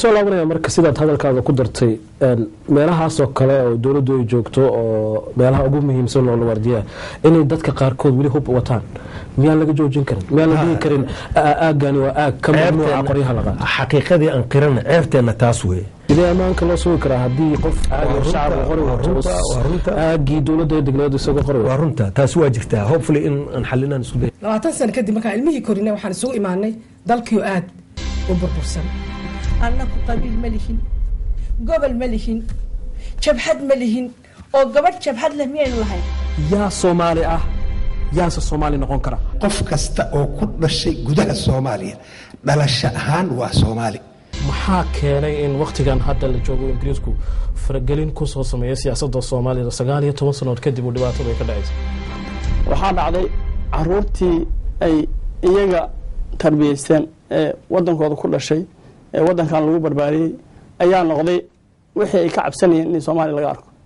soo laabanaya marka sidaad hadalkaaga ku dartay meelahaasoo kale oo dowladdu ay joogto oo meelaha ugu muhiimsan oo la waardiyaa inay dadka qaarkood weli hub wataan miyaan laga joojin karin miyaan la dhihi karin aagani waa aag ka mamnuuca qoryaha la qaata xaqiiqadii aan qirana ceebteenna taas weye sidee ammaanka loo sugi karaa haddii qof shacab qori wato aagii dowladda degneed isagoo qori waa runta taasi waa jirtaa hopefully in aan xalinaan isku day labaatan sano kadib markaan ilmihii korinay waxaan isugu imaanay dalkiio aad u burbursan annaku qabiil ma lihin gobol ma lihin jabhad ma lihin oo gabadh jabhad leh miyaynu lahayn yaa soomaali ah yaase soomaali noqon kara qof kasta oo ku dhashay gudaha soomaaliya dhalasho ahaan waa soomaali maxaa keenay in wakhtigan hadda la joogo ingiriisku faragelin kusoo sameeya siyaasadda soomaalida sagaal iyo toban sanood kadib uu dhibaatadu ay ka dhacaysa waxaa dhacday caruurtii ay iyaga tarbiyeysteen ee wadankooda ku dhashay ee wadankan lagu barbaariyey ayaa noqday wixii ay ka cabsanayeen in soomaaliya laga arko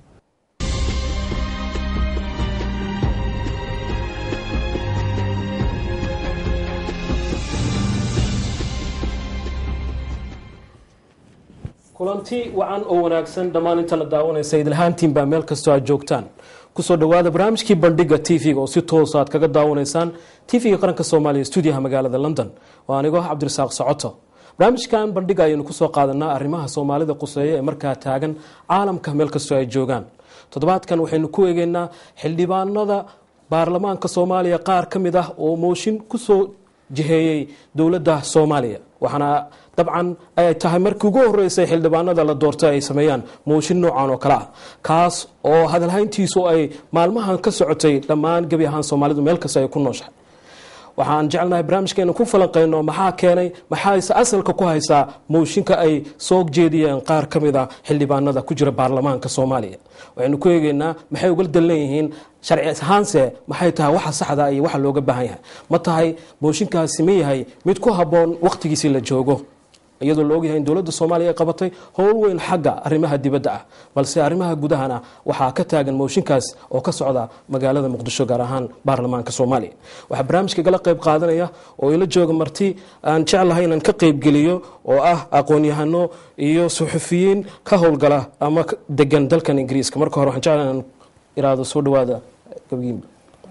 kulanti wacan oo wanaagsan dhammaan intana daawanaysa idilhaantiin baa meel kastoo aad joogtaan kusoo dhawaada barnaamijkii bandhiga t v-ga oo si toosa aad kaga daawanaysaan t v-ga qaranka soomaaliya stuudiyaha magaalada london oo anigoo cabdirasaaq socoto barnaamijkan bandhiga ayaynu kusoo qaadanaa arrimaha soomaalida quseeya ee markaa taagan caalamka meel kastoo ay joogaan toddobaadkan waxaynu ku eegeynaa xildhibaanada baarlamaanka soomaaliya qaar ka mid ah oo mooshin kusoo jiheeyey dowladda soomaaliya waxaana dabcan ay tahay markii ugu horeysay xildhibaanada la doortay ay sameeyaan mooshin noocan oo kale ah kaas oo hadalhayntiisu ay maalmahan ka socotay dhammaan gebi ahaan soomaalidu meel kasta ay ku nooshahay waxaan jecelnahay barnaamijkeenu ku falanqeyno maxaa keenay maxaase asalka ku haysaa mooshinka ay soo jeediyeen qaar ka mid a xildhibaanada ku jira baarlamaanka soomaaliya waxaynu ku eegeynaa maxay uga dallan yihiin sharci ahaanse maxay tahay waxa saxda iyo waxa looga baahan yahay ma tahay mooshinkaasi ma yahay mid ku habboon wakhtigiisii la joogo iyadoo la ogyahay in dowladda soomaaliya ay qabatay howl weyn xagga arrimaha dibadda ah balse arrimaha gudahana waxaa ka taagan mooshinkaas oo ka socda magaalada muqdisho gaar ahaan baarlamaanka soomaaliya waxaa barnaamijka gala qayb qaadanaya oo ila jooga marti aan jeclahay inaan ka qaybgeliyo oo ah aqoon-yahano iyo suxufiyiin ka howlgala ama degan dalkan ingiriiska marka hore waxaan jeclahay inaan iraado soo dhawaada gabgiinba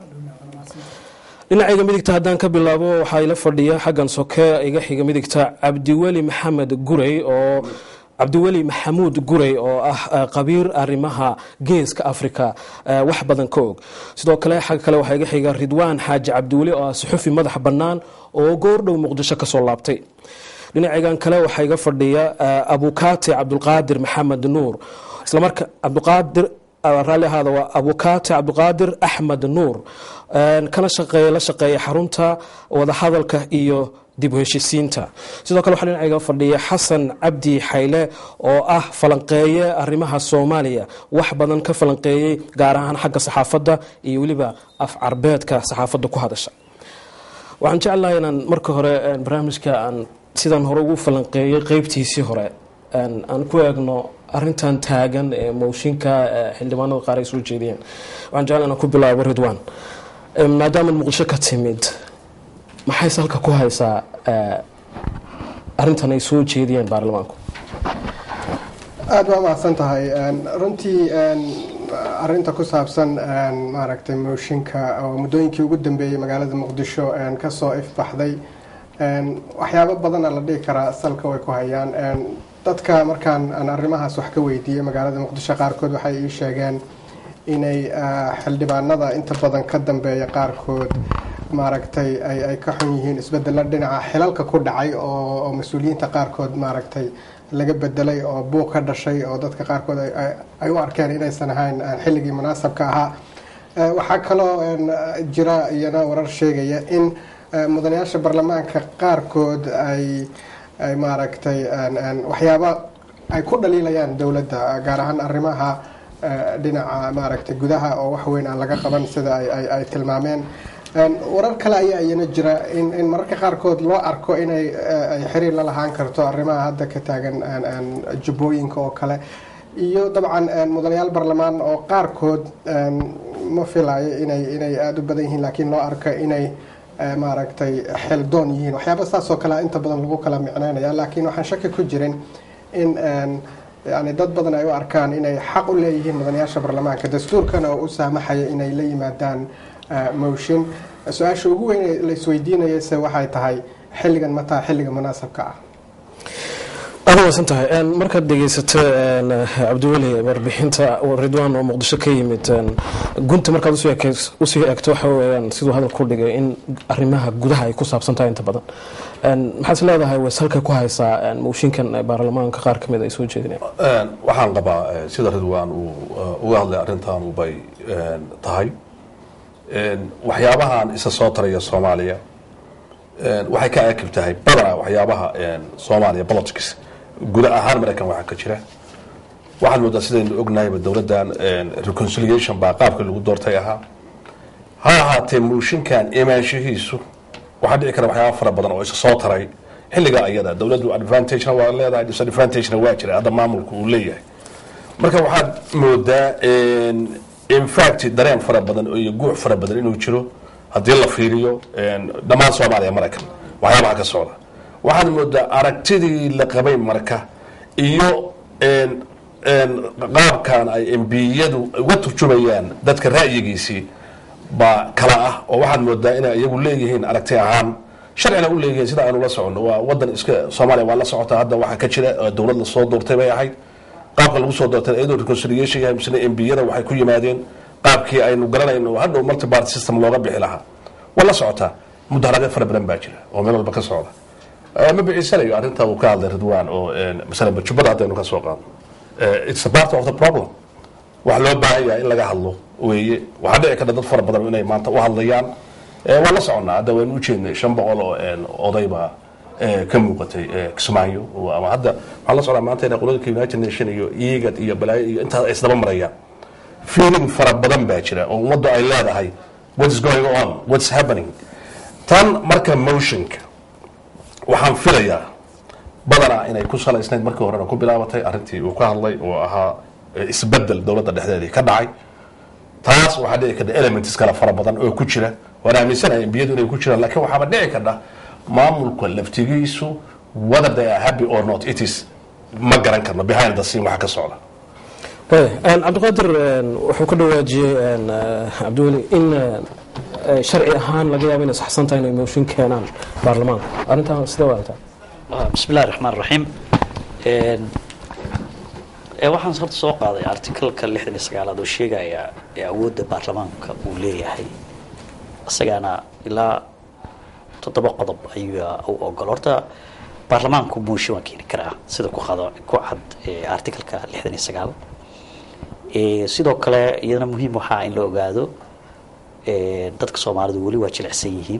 dhinacayga midigta haddaan ka bilaabo waxaa ila fadhiya xaggan soke iga xiga midigta cabdiweli maxamed gurey oo cabdiweli maxamuud gurey oo ah qabiir arrimaha geeska africa wax badan ka og sidoo kale xagga kale waxaa iga xiga ridwaan xaaji cabdiweli oo ah suxufi madax bannaan oo goordhow muqdisho kasoo laabtay dhinacaygan kale waxaa iga fadhiya abukaate cabdulqaadir maxamed nuur islamarka cabdiqaadir raalli ahaada waa abukaate cabdiqaadir axmed nuur kana shaqeeya la shaqeeya xarunta wadahadalka iyo dib u heshisiinta sidoo kale waxaa dhinacayga fadhiya xasan cabdi xayle oo ah falanqeeye arrimaha soomaaliya wax badan ka falanqeeyey gaar ahaan xagga saxaafadda iyo weliba af carbeedka saxaafadda ku hadasha waxaan jeclahay inaan marka hore barnaamijka aan sidaan hore ugu falanqeeyey qeybtiisii hore aan ku eegno arintan taagan ee mooshinka xildhibaanada qaar ay soo jeediyeen waxaan jecla inaan ku bilaabo ridwan maadaama muqdisho ka timid maxay salka ku haysaa arintan ay soo jeediyeen baarlamaanku aada waa mahadsan tahay runtii arinta ku saabsan maaragtay mooshinka oo muddooyinkii ugu dambeeyey magaalada muqdisho kasoo ifbaxday waxyaabo badana la dhihi karaa salka way ku hayaan dadka markaan aan arrimahaas wax ka weydiiyey magaalada muqdisho qaarkood waxay ii sheegeen inay xildhibaanada inta badan ka dambeeya qaarkood maaragtay ay ka xun yihiin isbedelo dhinaca xilalka ku dhacay oo mas-uuliyiinta qaarkood maaragtay laga bedelay oo buuq ka dhashay oo dadka qaarkood ay u arkeen inaysan ahayn xilligii munaasabka ahaa waxaa kaloo jira iyana warar sheegaya in mudanayaasha baarlamaanka qaarkood ay ay maaragtay waxyaaba ay ku dhaliilayaan dowladda gaar ahaan arrimaha dhinaca maaragtay gudaha oo wax weyn aan laga qaban sida ay tilmaameen warar kale ayaa iyana jira in mararka qaarkood loo arko inay ay xiriir la lahaan karto arrimaha hadda ka taagan jubbooyinka oo kale iyo dabcan mudanayaal baarlamaan oo qaarkood ma filayo inay inay aada u badan yihiin laakiin loo arko inay maaragtay xeldoon yihiin waxyaaba saas oo kale inta badan lagu kala micneynaya laakiin waxaan shaki ku jirin in een, yani dad badan ay u arkaan inay xaq u leeyihiin mudanayaasha baarlamaanka dastuurkana oo u saamaxaya inay la yimaadaan eh, motion su-aasha ugu weyn ee la isweydiinayase waxay tahay xilligan mataa xilliga munaasabka ah aad waysan tahay Een, markaad dhegeysato een, cabdiweli warbixinta ridwaan oo muqdisho ka yimid een, gunta markaad usii ekeys- usii eegto waxa weeyaan siduu hadal ku dhigay in arrimaha gudaha ay ku saabsan tahay inta badan Een, maxaad is leedahay way salka ku haysaa een, mooshinkan ee baarlamaanka qaar ka mid ay soo jeedinayaan Een, waxaan qabaa eh, sida ridwaan uu eh, uga hadlay arrintan bay een, tahay Een, waxyaabahan isa soo taraya soomaaliya een, waxay ka akib tahay badanaa waxyaabaha een, soomaaliya politics guda ahaan maraykan waxaa ka jira waxaad moodaa sidaynu ognahayba dowladdan een, reconciliation baa qaabka lagu doortay ahaa ha ahaatee muushinkan imaanshihiisu waxaa dhici kara waxyaaba fara badan oo isa soo taray xilliga ayada dowladdu advantagena waa leedahay disadvantagena waa jira hadda maamulku uu leeyahay marka waxaad moodaa een, in fact dareen fara badan iyo guuc fara badan inuu jiro haddii la fiiriyo een, dhammaan soomaaliya maraykan waxyaabaha ka socda waxaad moodaa aragtidii la qabay marka iyo een, een, qaabkan ay embiyadu uga turjumayaan dadka ra'yigiisii baa kala ah oo waxaad moodaa inay iyagu leeyihiin aragti ahaan sharcina u leeyihiin sida aanu la soconno waa wadan iska soomaaliya waa la socotaa hadda waxaa ka jira oo dowlad lasoo doortay bay ahayd qaabka lagu soo doortay iyadoo reconciliation yahay misle embiyada waxay ku yimaadeen qaabkii aynu garanayno oo hadhow multi party system looga bixi lahaa waa la socotaa mudaharado fara badan baa jira oo meel walba ka socda Eh, ma bixisanayo arrinta uu ka hadlay ridwaan oo een, masalan bajubada haddaynu ka soo qaadno Eh, it's a part of the problem wax loo baahan yahay in laga hadlo weeye waxaa dhici karta dad fara badan inay maanta u hadlayaan Eh, waan la soconnaa hadda waynu ujeednay shan boqol oo een, oday baa eh, ka muuqatay eh, kismaayo oo- ama hadda waxaan la socdaa maanta inay qolooyinka united nation iyo iigad iyo balaayo iyo intaas ay isdaba marayaan feeling fara badan baa jira oo ummaddu ay leedahay what's going on what's happening tan marka motionka waxaan filayaa badanaa inay ku salaysnayd markii horena ku bilaabatay arrintii uu ka hadlay oo ahaa eh, isbedel dowladda dhexdeedii ka dhacay taas waxaa dhici karta elements kale fara badan oo ku jira waan aaminsanahay embiyadu inay ku jiraan laakiin waxaaba dhici karta maamulka laftigiisu whether they are happy or not it is ma garan karno behind the scene waxa ka socda Waaya, een, cabdiqaadir een, wuxuu ka dhawaajiyey een, eh, cabdiweli in eh, sharci ahaan laga yaabo inay saxsan tahay inay mooshin keenaan baarlamaanka arrintan sidee waataa بسم الله الرحمن الرحيم een ee waxaan horta soo qaaday artikalka lixdan iyo sagaalaad oo sheegaya ee awoodda baarlamaanka uu leeyahay isagaana ilaa toddoba qodob ayuu u ogol horta baarlamaanku mooshin waa keeni karaa sida ku qado ku cad ee artikalka lixdan iyo sagaal ee sidoo kale iyadana muhiim waxaa in la ogaado ee dadka soomaalidu weli waa jilicsan yihiin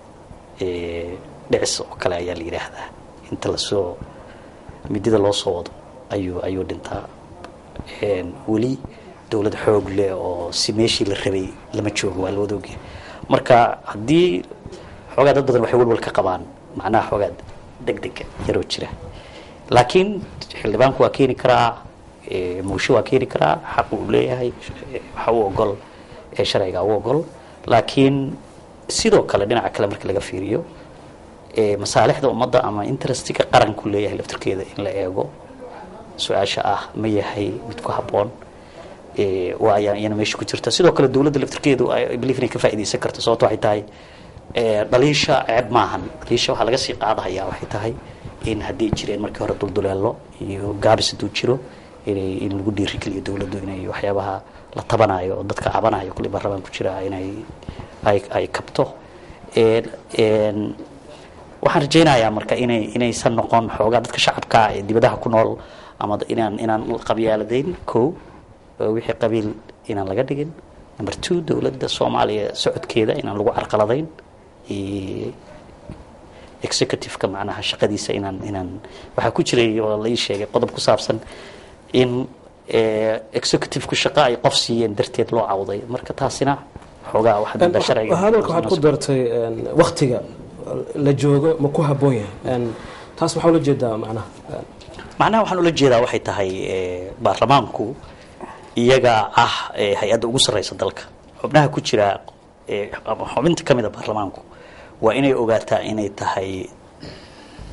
ee dhicis oo kale ayaa la yidhaahdaa inta lasoo midida loo soo wado ayuu ayuu dhintaa een, weli dowlad xoog leh oo si meeshii la rabay lama joogo waa la wada ogyahay marka haddii xoogaa dad badan waxay walwal ka qabaan macnaha xoogaa deg dega yaroo jira laakiin xildhibaanku waa keeni karaa ee, muusho waa keeni karaa xaq uu leeyahay ee, waxa u ogol ee sharciga u ogol laakiin sidoo kale dhinaca kale marka laga fiiriyo ee, masaalixda ummadda ama interestiga qaranku leeyahay laftirkeeda in la eego su-aasha ah ma yahay mid ku habboon ee, waa ayaa iyana meesha ku jirta sidoo kale dowladda laftirkeedu ay believe inay ka faa'iidaysan karto sababto waxay tahay ee, dhaliisha ceeb maahan dhaliisha waxaa laga sii qaadahayaa waxay tahay in haddii jireen markii hore dulduleelo iyo gaabis hadduu jiro inay in lagu dhiirigeliyo dowladdu inay waxyaabaha la tabanayo oo dadka cabanayo kulli baarlamaan ku jira inay ay ay kabto Een- een, waxaan rajaynayaa marka inay inaysan noqon xoogaa dadka shacabka ee dibadaha ku nool ama inaan inaan qabyaaladayn ko oo wixii qabiil inaan laga dhigin number two dowladda soomaaliya socodkeeda inaan lagu carqaladayn iyo executive-ka macnaha shaqadiisa inaan inaan waxaa ku jiray oo la ii sheegay qodob ku saabsan in eh, executive-ku shaqo ay qof siiyeen darteed loo cawday marka taasina xoogaa waxaad moodaa sharciga hadalka waxaad ku dartay een, waktiga la joogo ma ku habboon yahay Een, taas waxaa ula jeedaa macnaha Een, macnaha waxaan ula jeedaa waxay tahay eh, baarlamaanku iyaga ah eh, hay-adda ugu sarreysa dalka xubnaha ku jira eh, ama xubinta ka mid a baarlamaanku waa inay ogaataa inay tahay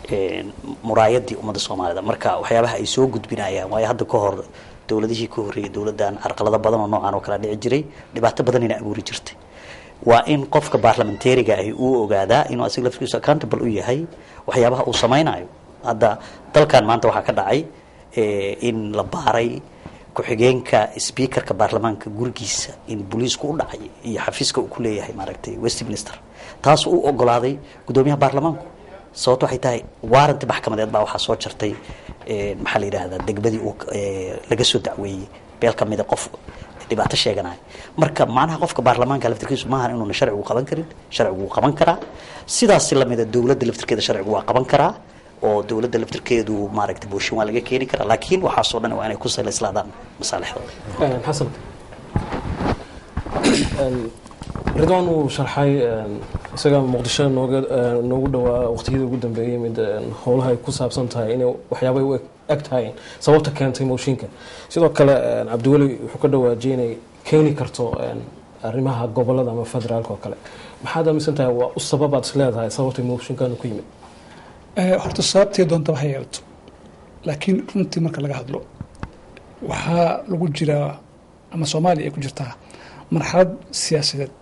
een, muraayadii ummadda soomaalida marka waxyaabaha ay soo gudbinayaan waayo hadda ka hor dowladihii ka horreeyay dowladdan carqalado badan oo noocan oo kala dhici jiray dhibaato badanina abuuri jirtay waa in qofka baarlamentariga ahi uu ogaadaa inuu asiga laftigiisu accountable u yahay waxyaabaha uu samaynayo hadda dalkan maanta waxaa ka dhacay eh, in la baaray ku-xigeenka speakerka baarlamaanka gurigiisa in booliisku u dhacay iyo xafiiska uu ku leeyahay maaragtay westminster taas uu ogolaaday gudoomiyaha baarlamaanku sababto waxay tahay waaranti maxkamadeed baa waxaa soo jartay eh, maxaa la yidhaahdaa degmadii uu eh, laga soo dacweeyey beel ka mida qof dhibaato sheeganaya marka macnaha qofka baarlamaanka laftirkiisu maahan inuuna sharcigu qaban karin sharcigu wuu qaban karaa sidaas lamida dowladda laftirkeeda sharcigu waa qaban karaa oo dowladda laftirkeedu maaragtay booshin waa laga keeni karaa laakiin waxaasoo dhan waa inay ku saleyslaadaan masaalixdooda Een, xasan Een, ridwaan uu sharxay een, isaga muqdisho nooga een, noogu dhawaa waqtiyadii ugu dambeeyey mid een, howlaha ay ku saabsan tahay inay waxyaabay u eg- eg tahay sababta keentay mooshinka sidoo kale een, cabdiweli wuxuu ka dhawaajiyay inay keeni karto een, arrimaha gobolada ama federaalka oo kale maxaad aaminsan tahay waa u sababaad is leedahay sababtay mooshinkan ku yimid Eh, horta sababtee doonta ha yeelato laakiin runtii marka laga hadlo waxaa lagu jiraa ama soomaaliya ay ku jirtaa marxalad siyaasadeed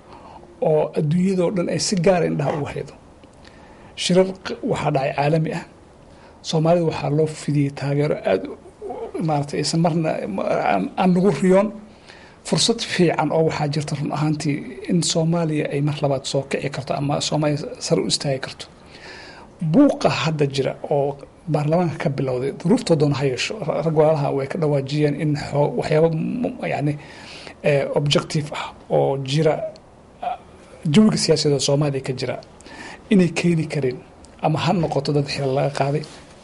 oo adduunyadoo dhan ay si gaara indhaha ugu haydo shirar q- waxaa dhacay caalami ah soomaalida waxaa loo fidiyey taageero aada u- maaragtay aysan marna aan- aan nagu riyoon fursad fiican oo waxaa jirta run ahaantii in soomaaliya ay mar labaad soo kici karto ama soomaaliya sare u istaagi karto buuqa hadda jira oo baarlamaanka ka bilowday duruuftoo doona ha yeesho ra- rag walaalaha way ka dhawaajiyeen in xoo- waxyaabo m- yani eh, objective ah oo jira ah, jawiga siyaasadeed oo soomaaliya ka jira inay keeni karin ama ha noqoto dad xilal laga qaaday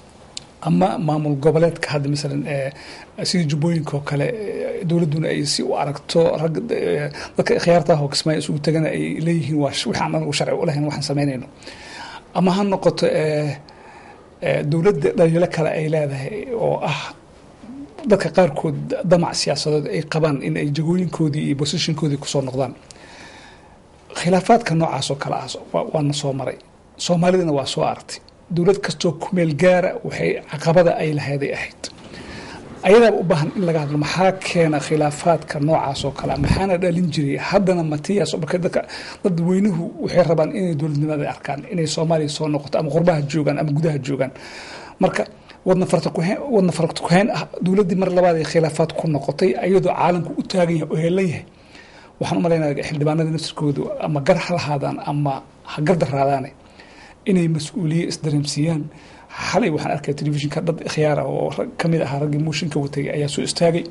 ama maamul goboleedka hadda masalan eh, sidii jubbooyinka oo kale eh, dowladduna ay si u aragto rag eh, dadka khiyaartaha oo kismaayo isugu tagana ay leeyihiin waa sh- waxaan anagu sharci u lahayn waxaan samaynayno ama ha noqoto eh, eh, dowladda dhaliilo kale ay leedahay oo ah dadka qaarkood damac siyaasadeed ay qabaan in ay jagooyinkoodii iyo bosishinkoodii kusoo noqdaan khilaafaadka noocaas oo kale ah waa- waana soo maray soomaalidana waa soo aragtay dowlad kastoo kumeel gaara waxay caqabada ay lahayday ahayd ayadaaba u baahan in laga hadlo maxaa keena khilaafaadka noocaas oo kale ah? maxaana dhalin jiray haddana matiyaas marka dadka dad weynuhu waxay rabaan inay dowladnimada arkaan inay soomaaliya soo noqoto ama qurbaha joogaan ama gudaha joogaan marka wadna farta kuheen wadna farta kuheen ah dowladdii mar labaad ay khilaafaad ku noqotay ayadoo caalamku u taagan yahay oo heelan yahay waxaan u malaynaya xildhibaanada naftirkoodu ama gar ha lahaadaan ama ha gardaraadaane inay mas-uuliye isdareemsiiyaan xalay waxaan arkay telefishinka dad khiyaar ah oo rag ka mid ahaa raggii mooshinka watay ayaa soo istaagay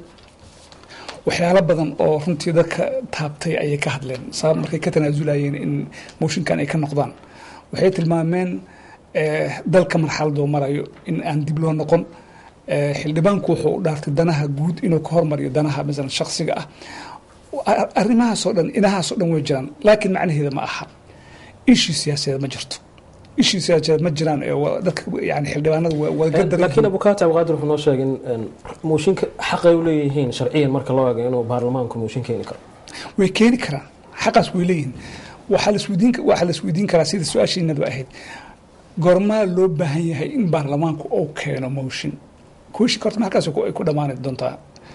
waxyaalo badan oo runtii dadka taabtay ayay ka hadleen sabab markay ka tanaasulayeen in mooshinkan ay ka noqdaan waxay tilmaameen eh, dalka marxaladoo marayo in aan dib loo noqon Eh, xildhibaanku wuxuu u dhaartay danaha guud inuu ka hormariyo danaha masalan shaksiga ah Ar- arrimahaasoo dhan inahaasoo dhan way jiraan laakiin macnaheeda ma aha ishii siyaasadeed ma jirto ishii siyaasadeed ma jiraan ee waa dadka yani xildhibaanada waa- waa gadar laakiin abukaati abqaadir wuxuu noo sheegay in een, mooshinka xaqay u leeyihiin sharciyan marka loo eego inuu baarlamaanku mooshin keeni karo way keeni karaan xaqaas way leeyihiin waxaa lasweydiin waxaa lasweydiin karaa sida su-aashiinadu ahayd goormaa loo baahan yahay in baarlamaanku uu keeno mooshin kooshinka horta halkaas ku- ay ku dhammaani doontaa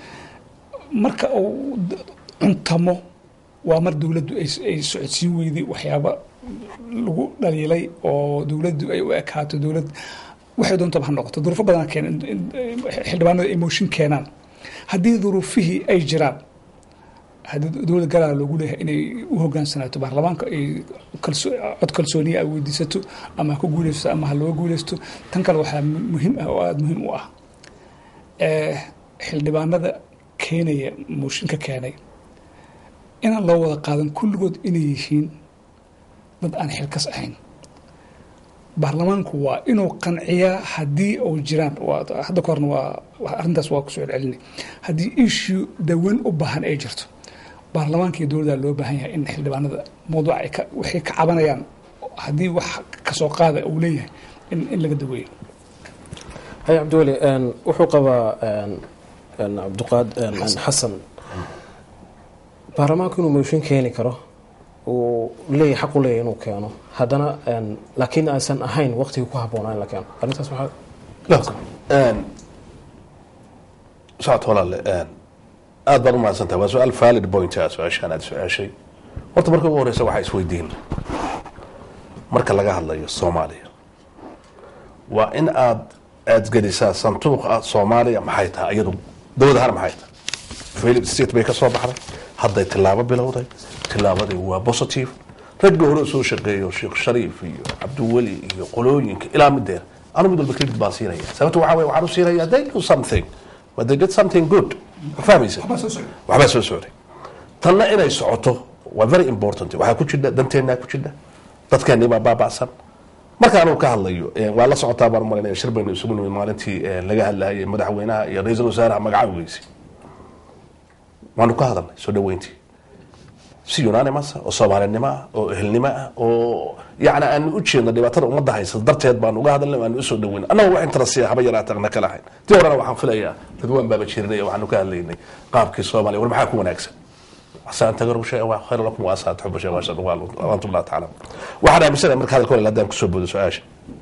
marka uu d- cuntamo waa mar dowladdu ay ay socodsiin weyday waxyaaba lagu dhaliilay oo dowladdu ay u ekaato dowlad waxay doontaba ha noqoto duruufo badan keen in- in- xildhibaanada ay mooshin keenaan haddii duruufihii ay jiraan haddii dowlad galaa loogu leeyahay inay u hogaansanaato baarlamaanka ay kalso- cod kalsooniya ay weydiisato ama ha ku guuleysto ama ha looga guuleysto tan kale waxaa mu- muhiim ah oo aada muhiim u ah Eh, xildhibaanada keenaya mooshinka keenay inaan loo wada qaadan kulligood inay yihiin dad aan xilkas ahayn baarlamaanku waa inuu qanciyaa haddii uu jiraan waa- hadda ka horna waa waa- arrintaas waa kusoo celcelinay haddii issue dawan u baahan ay jirto baarlamaanka iyo dowladda loo baahan yahay in xildhibaanada mawduuca ay ka- waxay ka cabanayaan haddii wax kasoo qaada uu leeyahay in, in laga daweeyo hay cabdiweli een, wuxuu qabaa een, een, cabdiqaad een, een, xasan baarlamaanku inuu mooshin keeni karo uu leeyahay xaq u leeyahay inuu keeno haddana een, laakiin aysan ahayn waqtigii ku habboonaa in la keeno arrintaas waxaa Look, een, socod walaale een, aad baan u mahadsantahay waa su-aal valid point ah su-aashaan aad su-aashay horta marka ugu horeysa waxaa isweydiin marka laga hadlayo soomaaliya waa in aad aad gelisaa sanduuqa soomaaliya maxay tahay iyadu dowlad ahaan maxay tahay failed state bay ka soo baxday hadday tilaabo bilowday tilaabadii waa positive raggii hore soo shaqeeyo sheekh shariif iyo cabdiweli iyo qolooyinka ilaa mideer anu mid walba credit baan siinaya sababta waxaa weye waxaan u siinaya they do something but they did something good ma fahmaysa waxbaa soo socday tanna inay socoto waa very important waxaa ku jidha danteennaa ku jidha dadkeennii baa baaba'san marka anuu ka hadlayo eh, waa la socotaa baan umalaynaya shir baynu isugu nimid maalintii eh, laga hadlayay madaxweynaha iyo ra-iisul wasaaraha magacawgiisi waanu ka hadalnay soo dhaweyntii si unanimous ah oo soomaalinimo ah oo ehelnimo ah oo yacni aanu u jeedno dhibaatada ummadda haysa darteed baanu uga hadalnay waanu usoo dhaweynay annaga wax intarasiya haba yaraatagna kala hayn tii horena waxaan filayaa dadwaan baaba jirinay waxaanu ka hadlaynay qaabkii soomaaliya war maxaa ku wanaagsan عسى تقربوا شيء هو خير لكم وعسى تحبوا شيء وعسى وانتم لا تعلمون waxaan aaminsanaya marka hadalka walaal haddaan kusoo boodo su-aasha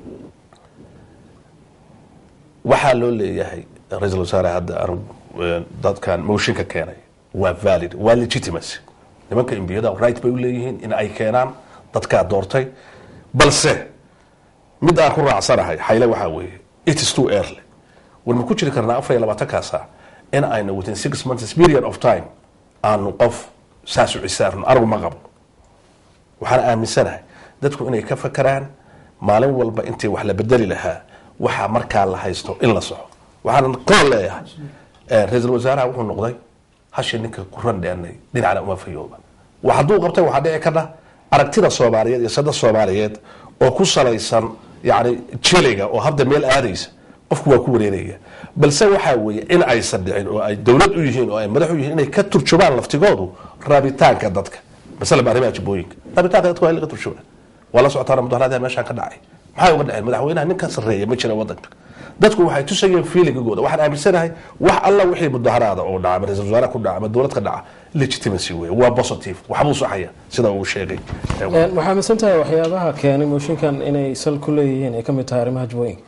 waxaa loo leeyahay ra-iisul wasaare hadda anu dadkan mooshinka keenay waa valid waa legitimacy nimanka imbiyada right bay u leeyihiin in ay keenaan dadkaa doortay balse mid aan ku raacsanahay xayle waxaa weeye it is too early war ma ku jiri karnaa afar iyo labaatankaa saac in aynu within six months period of time aanu qof saas u cisaarno anigu ma qabo waxaan aaminsanahay dadku inay ka fakaraan maalin walba intii wax la bedeli lahaa waxaa markaa la haysto in la soco waxaan qool leeyahay eh, ra-iisul wasaaraha wuxuu noqday hashi ninka ku randheenay dhinacna uma fayooba wax hadduu qabtay waxaa dhici karna aragtida soomaaliyeed iyo sada soomaaliyeed oo ku salaysan yani jeliga oo hadda meel aadaysa qofku waa ku wareeraya balse waxaa weeye in aysan dhicin oo ay dowlad u yihiin oo ay madax u yihiin inay ka turjumaan laftigoodu rabitaanka dadka masalan arrimaha jibooyinka rabitaanka dadka waa in laga turjumaa waa la socotaana mudaharaadaha meeshaan ka dhacay maxay uga dhaceen madaxweynaha ninka sarreeya ma jira wadanka dadku waxay tusayeen feelingigooda waxaan aaminsanahay wax alla wixii mudaharaada oo dhaca ama ra-iisul wasaare ku dhaca ama dowlad ka dhaca legitimacy wey waa positive waxbuu saxaya sida uu sheegay Een, waxaa aaminsan tahay waxyaabaha keenay mooshinkan inay sal ku leeyihiin ay ka mid tahay arrimaha jubooyinka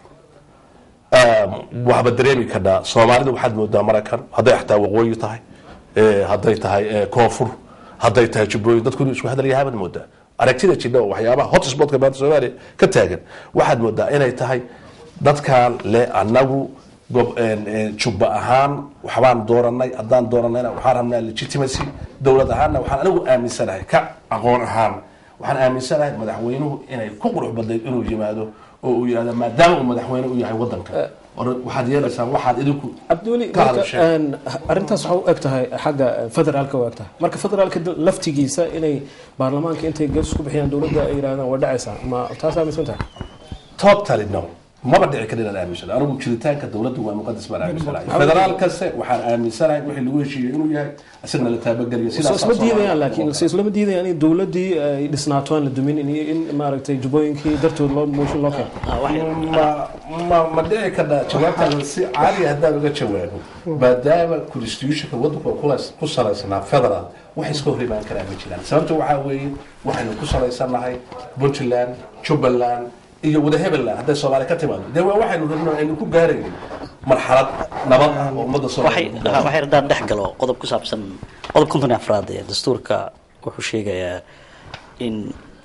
waxba dareemi karnaa soomaalida waxaad moodaa maraykan hadday xataa waqooyi tahay eh, hadday tahay eh, koonfur hadday tahay jubbooyin dadku inuu isku hadal yahabaad moodaa aragtida jidha oo waxyaabaha hotspotka maanta soomaaliya ka taagan waxaad moodaa inay tahay dadkan le anagu gob en- en jubba ahaan waxbaan dooranay haddaan dooranayna waxaan rabnaa legitimacy dowlad ahaanna waxaan anigu aaminsanahay ka aqoon ahaan waxaan aaminsanahay madaxweynuhu inay ku qurux badnayd inuu yimaado oo uu yihahdo maadaama uu madaxweyne u yahay wadanka or waxaad yeelaysaan waxaad idinku cabdiweli ka marka, hadasheen een, arrintaas waxaa u eg tahay xagga federaalka u eg tahay marka federaalka dal- laftigiisa inay baarlamaanka intay gees ku bixiyaan dowladda ay yidhahdaan waa dhacaysaa ma taas aaminsan tahay totally no maba dhici karin inaan aaminsana anigu jiritaanka dowladda waa muqadas baan aaminsanahay federaal kaste waxaan aaminsanahay wixii lagu heshiiyey inuu yahay isagana la taabageliyo so isma diidayaan laakiin se islama diidayaan in dowladdii ay dhisnaato aan la dumin in, in maaragtay jubooyinkii dartood loo mooshin loo keeno ma ma ma dhici karna jawaabtaada si caaliya haddaan uga jawaabo maadaama constitutionka waddanku oo kula- ku salaysnaa federal wax iska hor imaan karaa ma jiraan sababta waxaa weeye waxaynu ku salaysanahay puntland jubbaland iyo wada hebeland hadday soomaaliya ka timaado dee waa waxaynu rabno aynu ku gaaraynin marxalad nabad ah oo ummadda waxay soomaaliya ha- waxay haddaan dhex galo qodob ku saabsan qodob konton iyo afraad ee dastuurka wuxuu sheegayaa in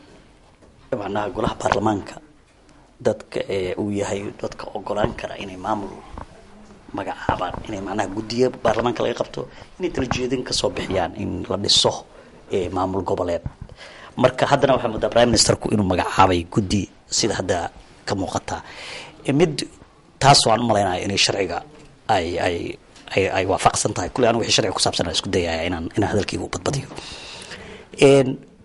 macnaha golaha baarlamaanka dadka ee uu yahay dadka ogolaan kara inay maamul magacaabaan inay macnaha guddiyo baarlamaanka laga qabto inay talajeedin kasoo bixiyaan in la dhiso ee maamul goboleed marka haddana waxaa moodaa prime ministerku inuu magacaabay guddi sida hadda ka muuqata E, mid taas waan u malaynayo inay sharciga ay ay ay ay waafaqsan tahay kulli anigu wixii sharciga ku saabsan aan isku dayaya inaan inaan hadalkayga u badbadiyo Een,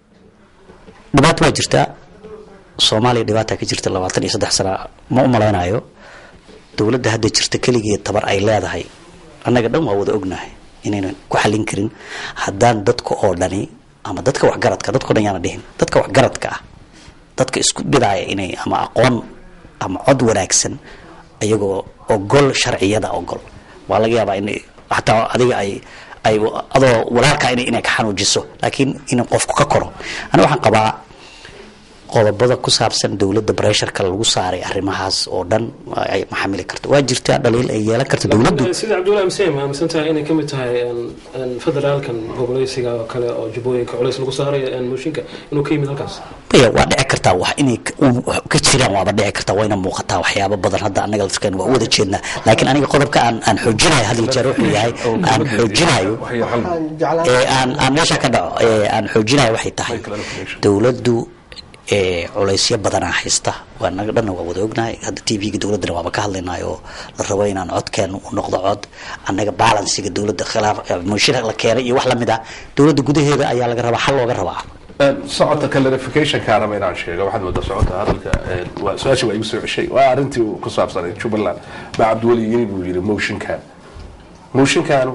dhibaato waa jirtaa soomaaliya dhibaata ka jirta labaatan iyo saddex sana ma u malaynayo dowladda hadda jirta keligeed tabar ay leedahay annaga dhan waa wada ognahay inaynan ku xallin karin haddaan dadka oo dhani ama dadka waxgaradka dadka o dhan yaana dhihin dadka waxgaradka ah dadka isku bidaaya inay ama aqoon ama cod wanaagsan ayagoo ogol sharciyada ogol waa laga yaabaa in xataa adiga ay ay adoo walaalkaa inay inay ka xanuujiso laakiin in qofku ka koro ani waxaan qabaa qodobada ku saabsan dowladda bresharka lagu saaray arrimahaas oo dhan ay ma xamili karto waa jirtaa dhaliil ay yeelan karto dowladdu sida cabdullahi msem aaminsan tahay inay kamid tahay federaalkan goboleysiga oo kale oo jubbooyinka culays lagu saarayo mooshinka inuu ka yimid halkaas maya waa dhici kartaa wax inay k- u- wax ka jiraan waaba dhici kartaa wayna muuqataa waxyaabo badan hadda annaga laftirkeena waa u wada jeednaa laakiin aniga qodobka aan aan xoojinayo hadal jeer wuxuu yahay aan xoojinayo ee aan aan meesha ka dhaco ee aan xoojinayo waxay tahay dowladdu ee culaysyo badanaa haysta waa naga dhanna waa wada ognahay hadda t v-ga dowladdana waaba ka hadlaynay oo la rabo inaan codkeena u noqdo cod annaga balansiga dowladda khilaaf mooshin la keenay iyo wax lamid ah dowladda gudaheeda ayaa laga rabaa xal looga rabaa socodka clarificationka raba inaan sheego waxaad moodaa socodka hadalka een, waa su-aashii waa igu soo ceshay waa arrintii uu ku saabsanay jubbaland baa cabdiweli yiri buu yidhi motionkan motionkanu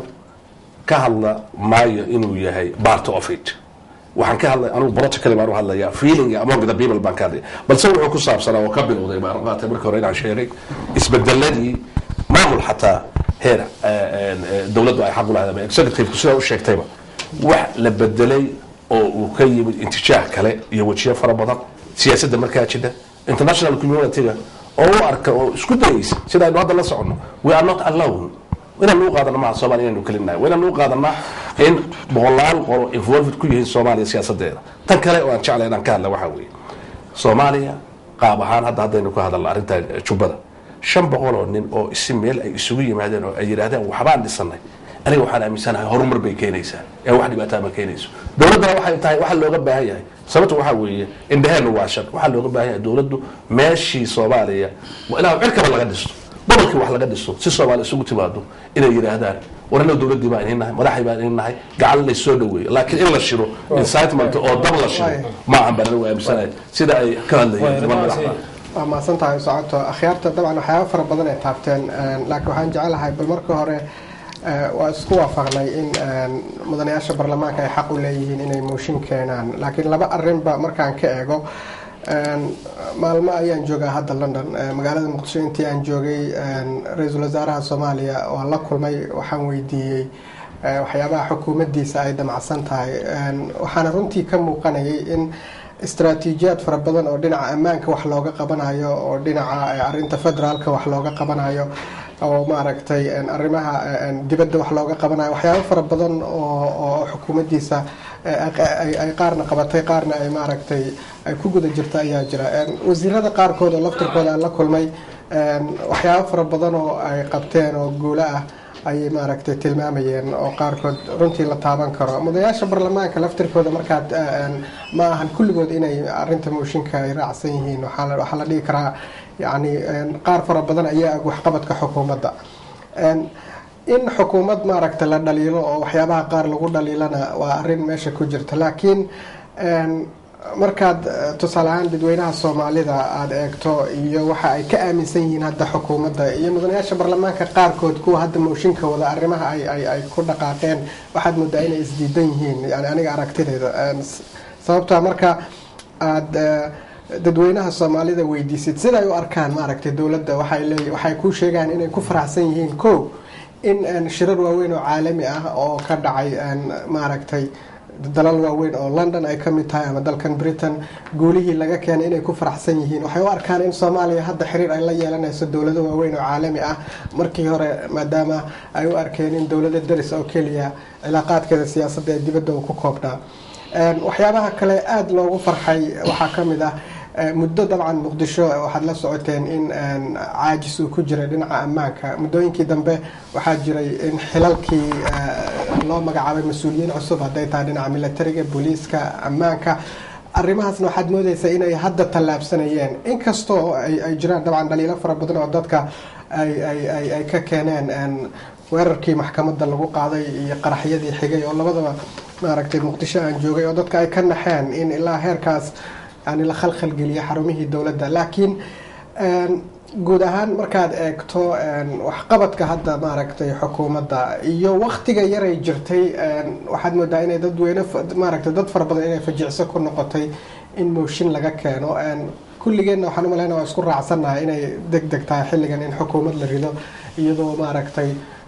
ka hadla maayo inuu yahay part of it waxaan ka hadlay anugu protocol baan u hadlayaa feeling among the people baan ka hadlaya balse wuxuu ku saabsanaa oo ka bilowday baan qaatay markii hore inaan sheegay isbedeladii maamul xataa heer eh, eh, dowladdu ay xaq u lahayd ama executive sidaa u sheegtayba wax la bedelay oo uu ka yimid intijaah kale iyo wejiyo fara badan siyaasadda markaa jira international community-ga oo u arka oo isku dayaysa sida aynu hadda la soconno we are not alone inaan u qaadana maha soomaaliya inaynu kelinahay waa inaan u qaadanaa in boqolaal qolo involved ku yihiin soomaaliya siyaasadeeda tan kale oo aan jeclay inaan ka hadla waxaa weeye soomaaliya qaab ahaan hadda haddaynu ka hadalna arrinta jubbada shan boqol oo nin oo isi meel ay isugu yimaadeen oo ay yidhaahdeen waxbaan dhisanay aniga waxaan aaminsanahay horumar bay keenaysaa ee wax dhibaataa ma keenayso dowladdana waxay tahay waxa looga baahan yahay sababta waxaa weeye indhaheennu waa shan waxaa looga baahan yahay dowladdu meeshii soomaaliya waa ilaa cirkaba laga dhisto gobolkii wax laga dhiso si soomaali isugu timaado inay yidhaahdaan war annaga dowladdii baan idin nahay madaxay baan idin nahay gacan lay soo dhaweeyo laakiin in la shiro incitement oo dab la shiro ma ahan baan anigu aaminsanahay sida ay ka hadlayeen niman madaxda waa mahadsan tahay socoto akhyaarta dabcan waxyaaba fara badan ay taabteen een, laakiin waxaan jecelahay bal marka hore eh, waa isku waafaqnay in een, mudanayaasha baarlamaanka ay xaq u leeyihiin inay mooshin keenaan laakiin laba arrinba markaan ka eego een, maalmo ayaan joogaa hadda london eh, magaalada muqdisho intii aan joogay een, ra-iisul wasaaraha soomaaliya waan la kulmay waxaan weydiiyey eh, waxyaabaha xukuumaddiisa ay damacsan tahay een, waxaana runtii ka muuqanayay in istaraatiijiyaad fara badan oo dhinaca ammaanka wax looga qabanayo oo dhinaca eh, arrinta federaalka wax looga qabanayo oo maaragtay een, arrimaha eh, een, dibadda wax looga qabanayo waxyaabo fara badan oo oo xukuumaddiisa eh, ay- ay- ay qaarna qabatay qaarna ay maaragtay ay ku guda jirta ayaa jira Een, wasiirada qaarkood oo laftirkooda aan la kulmay een, waxyaabo fara badan oo ay qabteen oo guulo ah ayay maaragtay tilmaamayeen oo qaarkood runtii la taaban karo mudayaasha baarlamaanka laftirkooda markaad eh, een, ma ahan kulligood inay arinta mooshinka ay raacsan yihiin waxaa la- waxaa la dhihi karaa yacni een, qaar fara badan ayaa ag waxqabadka xukuumadda Een, in xukuumad maaragta la dhaliilo oo waxyaabaha qaar lagu dhaliilana waa arrin meesha ku jirta laakiin een, markaad eh, tusaale ahaan dadweynaha soomaalida aada eegto iyo waxa ay ka aaminsan yihiin hadda xukuumadda iyo mudanayaasha baarlamaanka qaarkood kuwa hadda mooshinka wada arrimaha ay ay ay ku dhaqaaqeen waxaad moodaa inay isdiidan yihiin yani aniga aragtidayda Een, s- sababta marka aada eh, dadweynaha soomaalida weydiisid siday u arkaan maaragtay dowladda waxay leey waxay ku sheegaan inay ku faraxsan yihiin ko in een, shirar waaweyn oo caalami ah oo ka dhacay een, maaragtay dalal waaweyn oo london ay ka mid tahay ama dalkan britain guulihii laga keenay inay ku faraxsan yihiin waxay u arkaan in soomaaliya hadda xiriir ay la yeelanayso dowlado waaweyn oo caalami ah markii hore maadaama ay u arkeen in dowlada daris oo keliya cilaaqaadkeeda siyaasadda ee dibadda uu ku koobnaa Een, waxyaabaha kale aada loogu farxay waxaa ka mid ah eh, muddo dabcan muqdisho waxaad la socoteen in een, caajis uu ku jiray dhinaca ammaanka muddooyinkii dambe waxaa jiray in xilalkii eh, loo magacaabay mas-uuliyiin cusub hadday tahay dhinaca militariga booliiska ammaanka arrimahaasna waxaad moodeysaa inay hadda tallaabsanayeen inkastoo ay ay jiraan dabcan dhaliilo fara badan oo dadka ay ay ay ay ka keeneen een, weerarkii maxkamadda lagu qaaday iyo qaraxyadii xigay oo labadaba maaragtay muqdisho aan joogay oo dadka ay ka naxeen in ilaa heerkaas yani la khalkhalgeliyo xarumihii dowladda laakiin een, guud ahaan markaad eegto een, waxqabadka hadda maaragtay xukuumadda iyo waktiga yaray jirtay een, waxaad moodaa inay dadweyne fa- maaragtay dad fara badan inay fajicso ku noqotay in mooshin laga keeno een, kulligeenna waxaan umaleynaa waa isku raacsannahay inay deg deg tahay xilligan in xukuumad la rido iyadoo maaragtay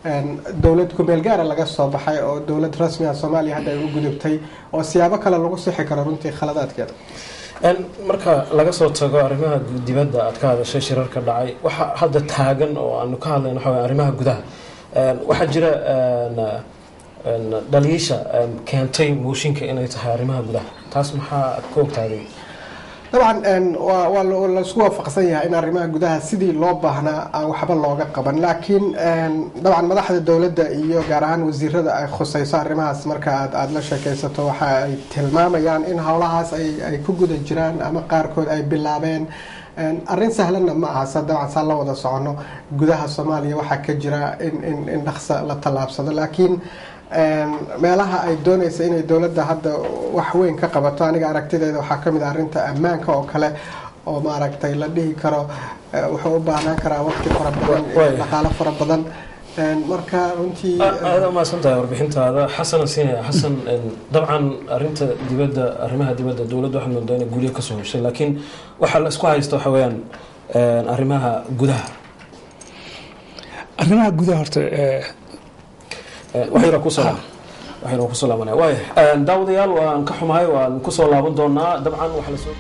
dowlad kumeel gaara laga soo baxay oo dowlad rasmi ah soomaaliya hadda ay u gudubtay oo siyaabo kale lagu sixi karo runtii khaladaadkeeda marka laga soo tago arrimaha dibadda aad ka hadashay shirarka dhacay waxa hadda taagan oo aanu ka hadlayno waxa waye arrimaha gudaha waxaa jira dhaliisha keentay mooshinka inay tahay arrimaha gudaha taas maxaa ka ogtaaday dabcan waa laisku waafaqsan yahay in arrimaha gudaha sidii loo baahnaa aan waxba looga qaban laakiin dabcan madaxda dowladda iyo gaar ahaan wasiirada ay khusayso arrimahaas marka aad aada la sheekaysato waxa ay tilmaamayaan in howlahaas ay ku guda jiraan ama qaarkood ay bilaabeen arrin sahlanna ma aha sa dabcan saa la wada socono gudaha soomaaliya waxaa ka jira in in dhaqsa la tallaabsado laakiin meelaha ay doonaysa inay dowladda hadda wax weyn ka qabato aniga aragtideeda waxaa ka mid ah arrinta ammaanka oo kale oo maaragtay la dhihi karo wuxuu u baahnaan karaa waqti fara badan dhaqaalo fara badan marka runtii aada umaasan tahay warbixintaada xasan sinaya xasan dabcan arinta dibadda arrimaha dibadda dowladda waxaad moodaa inay guryo kasoo heshay laakiin waxaa la isku haysta waxa weeyaan arrimaha gudaha arrimaha gudaha horta waxayna kusoo waxayna kusoo laabanaya waaya daawadayaal waan ka xumahay waan kusoo laaban doonaa dabcan waxaa lasoo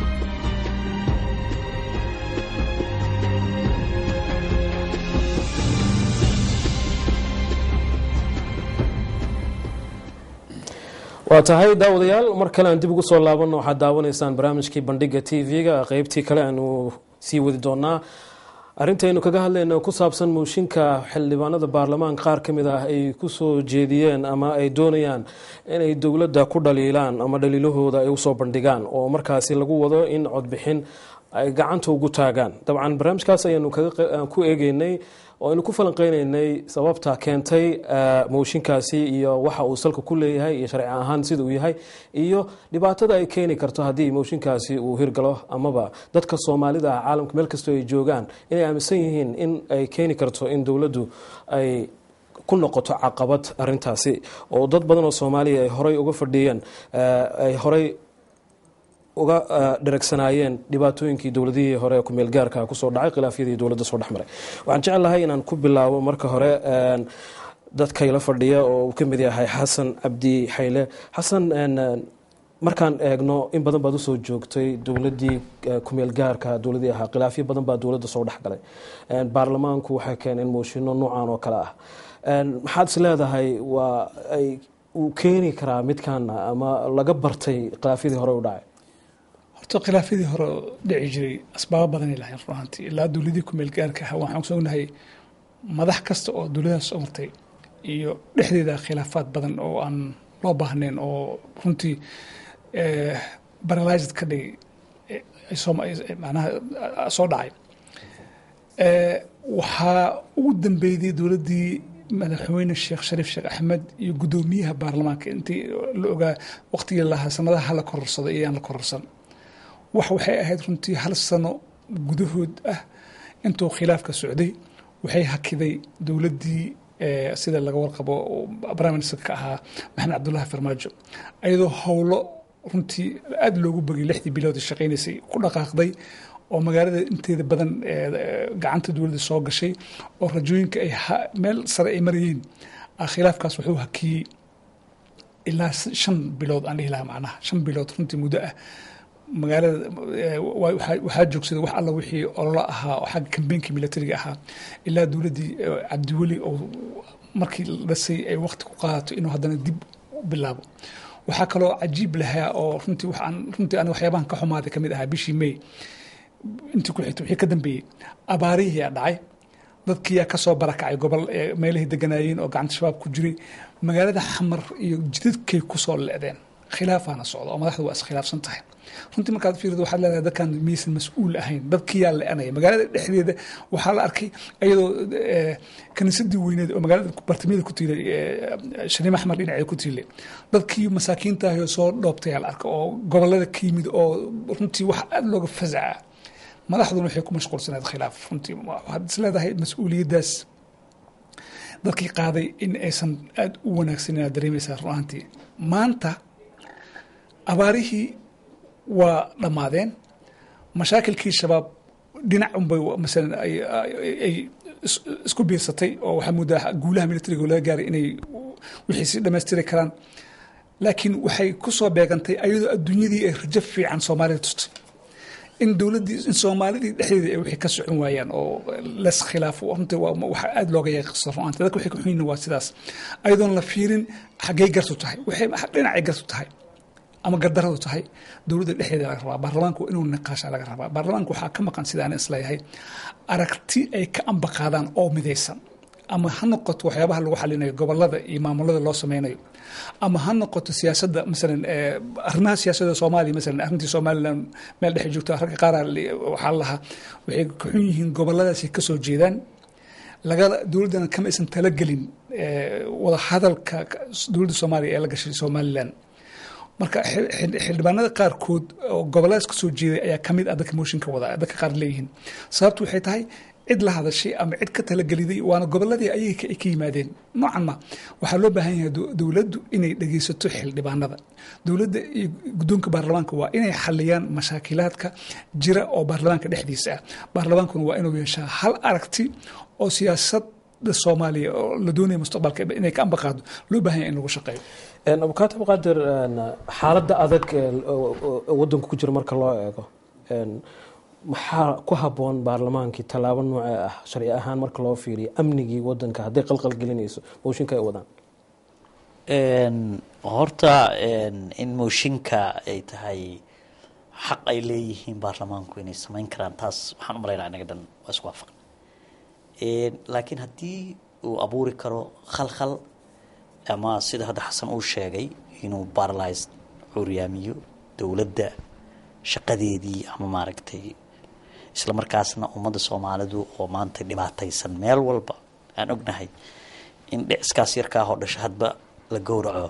waa tahay daawadayaal mar kale aan dib ugu soo laabanno waxaad daawanaysaan barnaamijkii bandhiga t v-ga qeybtii kale aanu sii wadi doonaa arrintaynu kaga hadlayno ku saabsan mooshinka xildhibaanada baarlamaanka qaar ka mid ah ay kusoo jeediyeen ama ay doonayaan inay dowladda ku dhaliilaan ama dhaliilahooda ay usoo bandhigaan oo markaasi lagu wado in codbixin ay gacanta ugu taagaan dabcan barnaamijkaas ayaanu ku eegeynay oo aynu ku falanqeyneynay sababta keentay mooshinkaasi iyo waxa uu salka ku leeyahay iyo sharci ahaan sida uu yahay iyo dhibaatada ay keeni karto haddii mooshinkaasi uu hirgalo amaba dadka soomaalida ah caalamka meel kastoo ay joogaan inay aaminsan yihiin in ay keeni karto in dowladdu ay ku noqoto caqabad arintaasi oo dad badan oo soomaaliya ay horey uga fadhiyeen ay horey uga dharagsanaayeen dhibaatooyinkii dowladihii hore ee kumeel gaarka kusoo dhacay khilaafyadii dowladda soo dhexmaray waxaan jeclahay inaan ku bilaabo marka hore dadkayla fadhiya oo uu ka mid yahay xasan cabdi xayle xasan markaan eegno in badan baad usoo joogtay dowladii kumeel gaarka dowladii ahaa khilaafyo badan baa dowladda soo dhexgalay baarlamaanku waxay keeneen mooshinno noocan oo kale ah maxaad is leedahay waa ay uu keeni karaa midkaana ama laga bartay khilaafyadii hore u dhacay horta khilaafyadii hore dhici jiray asbaabo badanay lahayn run ahaantii ilaa dowladii kumeel gaarka ahaa waxaan kusognahay madax kasta oo dowladahaas soo martay iyo dhexdeeda khilaafaad badan oo aan loo baahnayn oo runtii baralysed ka dhigay manaha soo dhacay waxaa ugu dambeeyday dowladdii madaxweyne sheekh shariif sheekh axmed iyo guddoomiyaha baarlamaanka intii la ogaa waqtigii lahaa sanadaha hala kororsado iyo aan la kororsan wax waxay ahayd runtii hal sano gudahood ah intuu khilaafka socday waxay hakiday dowladdii sida laga warqabo prime ministerka ka ahaa maxamed cabdullahi farmaajo ayadoo howlo runtii aada loogu bogay lixdii bilood shaqaynaysay ku dhaqaaqday oo magaalada inteeda badan gacanta dowladda soo gashay oo rajooyinka ay meel sare ay marayeen khilaafkaas wuxuu hakiyey ilaa shan bilood aan dhihi lahaa macnaha shan bilood runtii muddo ah magaalada waxaa joogsaday wax alla wixii ololo ahaa oo xagga kambeynkii militariga ahaa ilaa dowladdii cabdiweli oo markii la dhasay ay waqti ku qaadato inuu haddana dib u bilaabo waxaa kaloo cajiib lahaa oo runtii waxaan runtii aniga waxyaabahan ka xumaaday kamid ahaa bishii may intii ku xigtay wixii ka dambeeyey abaarihiyaa dhacay dadkiyaa kasoo barakacay gobol meelahay deganaayeen oo gacanta shabaab ku jiray magaalada xamar iyo jidadkay kusoo leedeen khilaafaana socda oo madaxda waa iskhilaafsan tahay runtii markaad fiirdo waxaad leedahay dadkan miyaysan mas-uul ahayn dadkiyaa le-anaya magaalada dhexdeeda waxaa la arkay iyadoo kaniisadii weyneed oo magaalada bartamiyada ku tiilay shariim axmar dhinaceeda ku tiilay dadkii masaakiinta ahoo soo dhoobtayaa la arka oo gobolada ka yimid oo runtii wax aada looga fasaca madaxduna waxay ku mashquulsaneed khilaaf runtii waxaad is leedahay mas-uuliyaddaas dadkii qaaday in aysan aada u wanaagsan inaad dareemaysaa run ahaantii maanta abaarihii waa dhammaadeen mashaakilkii shabaab dhinac unbay masalan ay is- isku biirsatay oo waxaa moodaa guulaha militariga laga gaaray inay wixii si dhammaystiri karaan laakiin waxay ku soo beegantay ayadoo adduunyadii ay rajo fiican soomaalida tustay in dowladdii in soomaalidii dhexdeeda ay wixii ka socon waayaan oo les khilaafo runtii waa waxa aada looga yaaqisa runaanta dadka waxay ka xun yihiin waa sidaas ayadoon la fiirin xaggay gartu tahay waxay dhinacay gartu tahay ama gardaradu tahay dowladda dhexdeeda laga rabaa baarlamaanku waa inuu niqaasha laga rabaa baarlamaanku waxaa ka maqan sidaan isleeyahay aragti ay ka ambaqaadaan oo midaysan ama ha noqoto waxyaabaha lagu xalinayo gobolada iyo maamulada loo sameynayo ama ha noqoto siyaasadda masalan eh, arrimaha siyaasadda soomaaliya masalan arrintii somalilan meel dhexe joogta ragga qaar waxaa la lahaa waxay ka xun yihiin goboladaasi ka soo jeedaan laga dowladdana kama aysan talagelin eh, wada hadalka dowladda soomaaliya ee la gashay somalilan marka xil- xil- xildhibaanada qaarkood oo goboladaas ka soo jeeday ayaa ka mid ah dadka mooshinka wada dadka qaar leeyihiin sababtu waxay tahay cid la hadashay ama cid ka talageliday waana goboladii ayay ka ay ka yimaadeen noocan ma waxaa loo baahan yahay dow- dowladdu inay dhegeysato xildhibaanada dowladda iyo guddoonka baarlamaanka waa inay xaliyaan mashaakilaadka jira oo baarlamaanka dhexdiisa ah baarlamaankuna waa inuu yeeshaa hal aragti oo siyaasada soomaaliya oo la doonaya mustaqbalka inay ka ambaqaado loo baahan yahay in lagu shaqeeyo abukaata abqaadir xaaladda adag ee wadanku ku jira marka loo eego een, maxaa ku haboon baarlamaankii tallaabo noocee ah sharci ahaan marka loo fiiriyo amnigii wadanka hadday qalqal gelinayso mooshinka ay wadaan Een, horta een, in mooshinka ay tahay xaq ay leeyihiin baarlamaanku inay samayn karaan taas waxaan u malaynaa inaga dhan waa isku waafaqan Een, laakiin haddii uu abuuri karo khalkhal ama sida hadda xasan uu sheegay inuu baralysed curyaamiyo dowladda shaqadeedii ama maaragtay isla markaasna ummadda soomaalidu oo maanta dhibaataysan meel walba aan ognahay in dhiciskaas yarkaa oo dhasho hadba la gowraco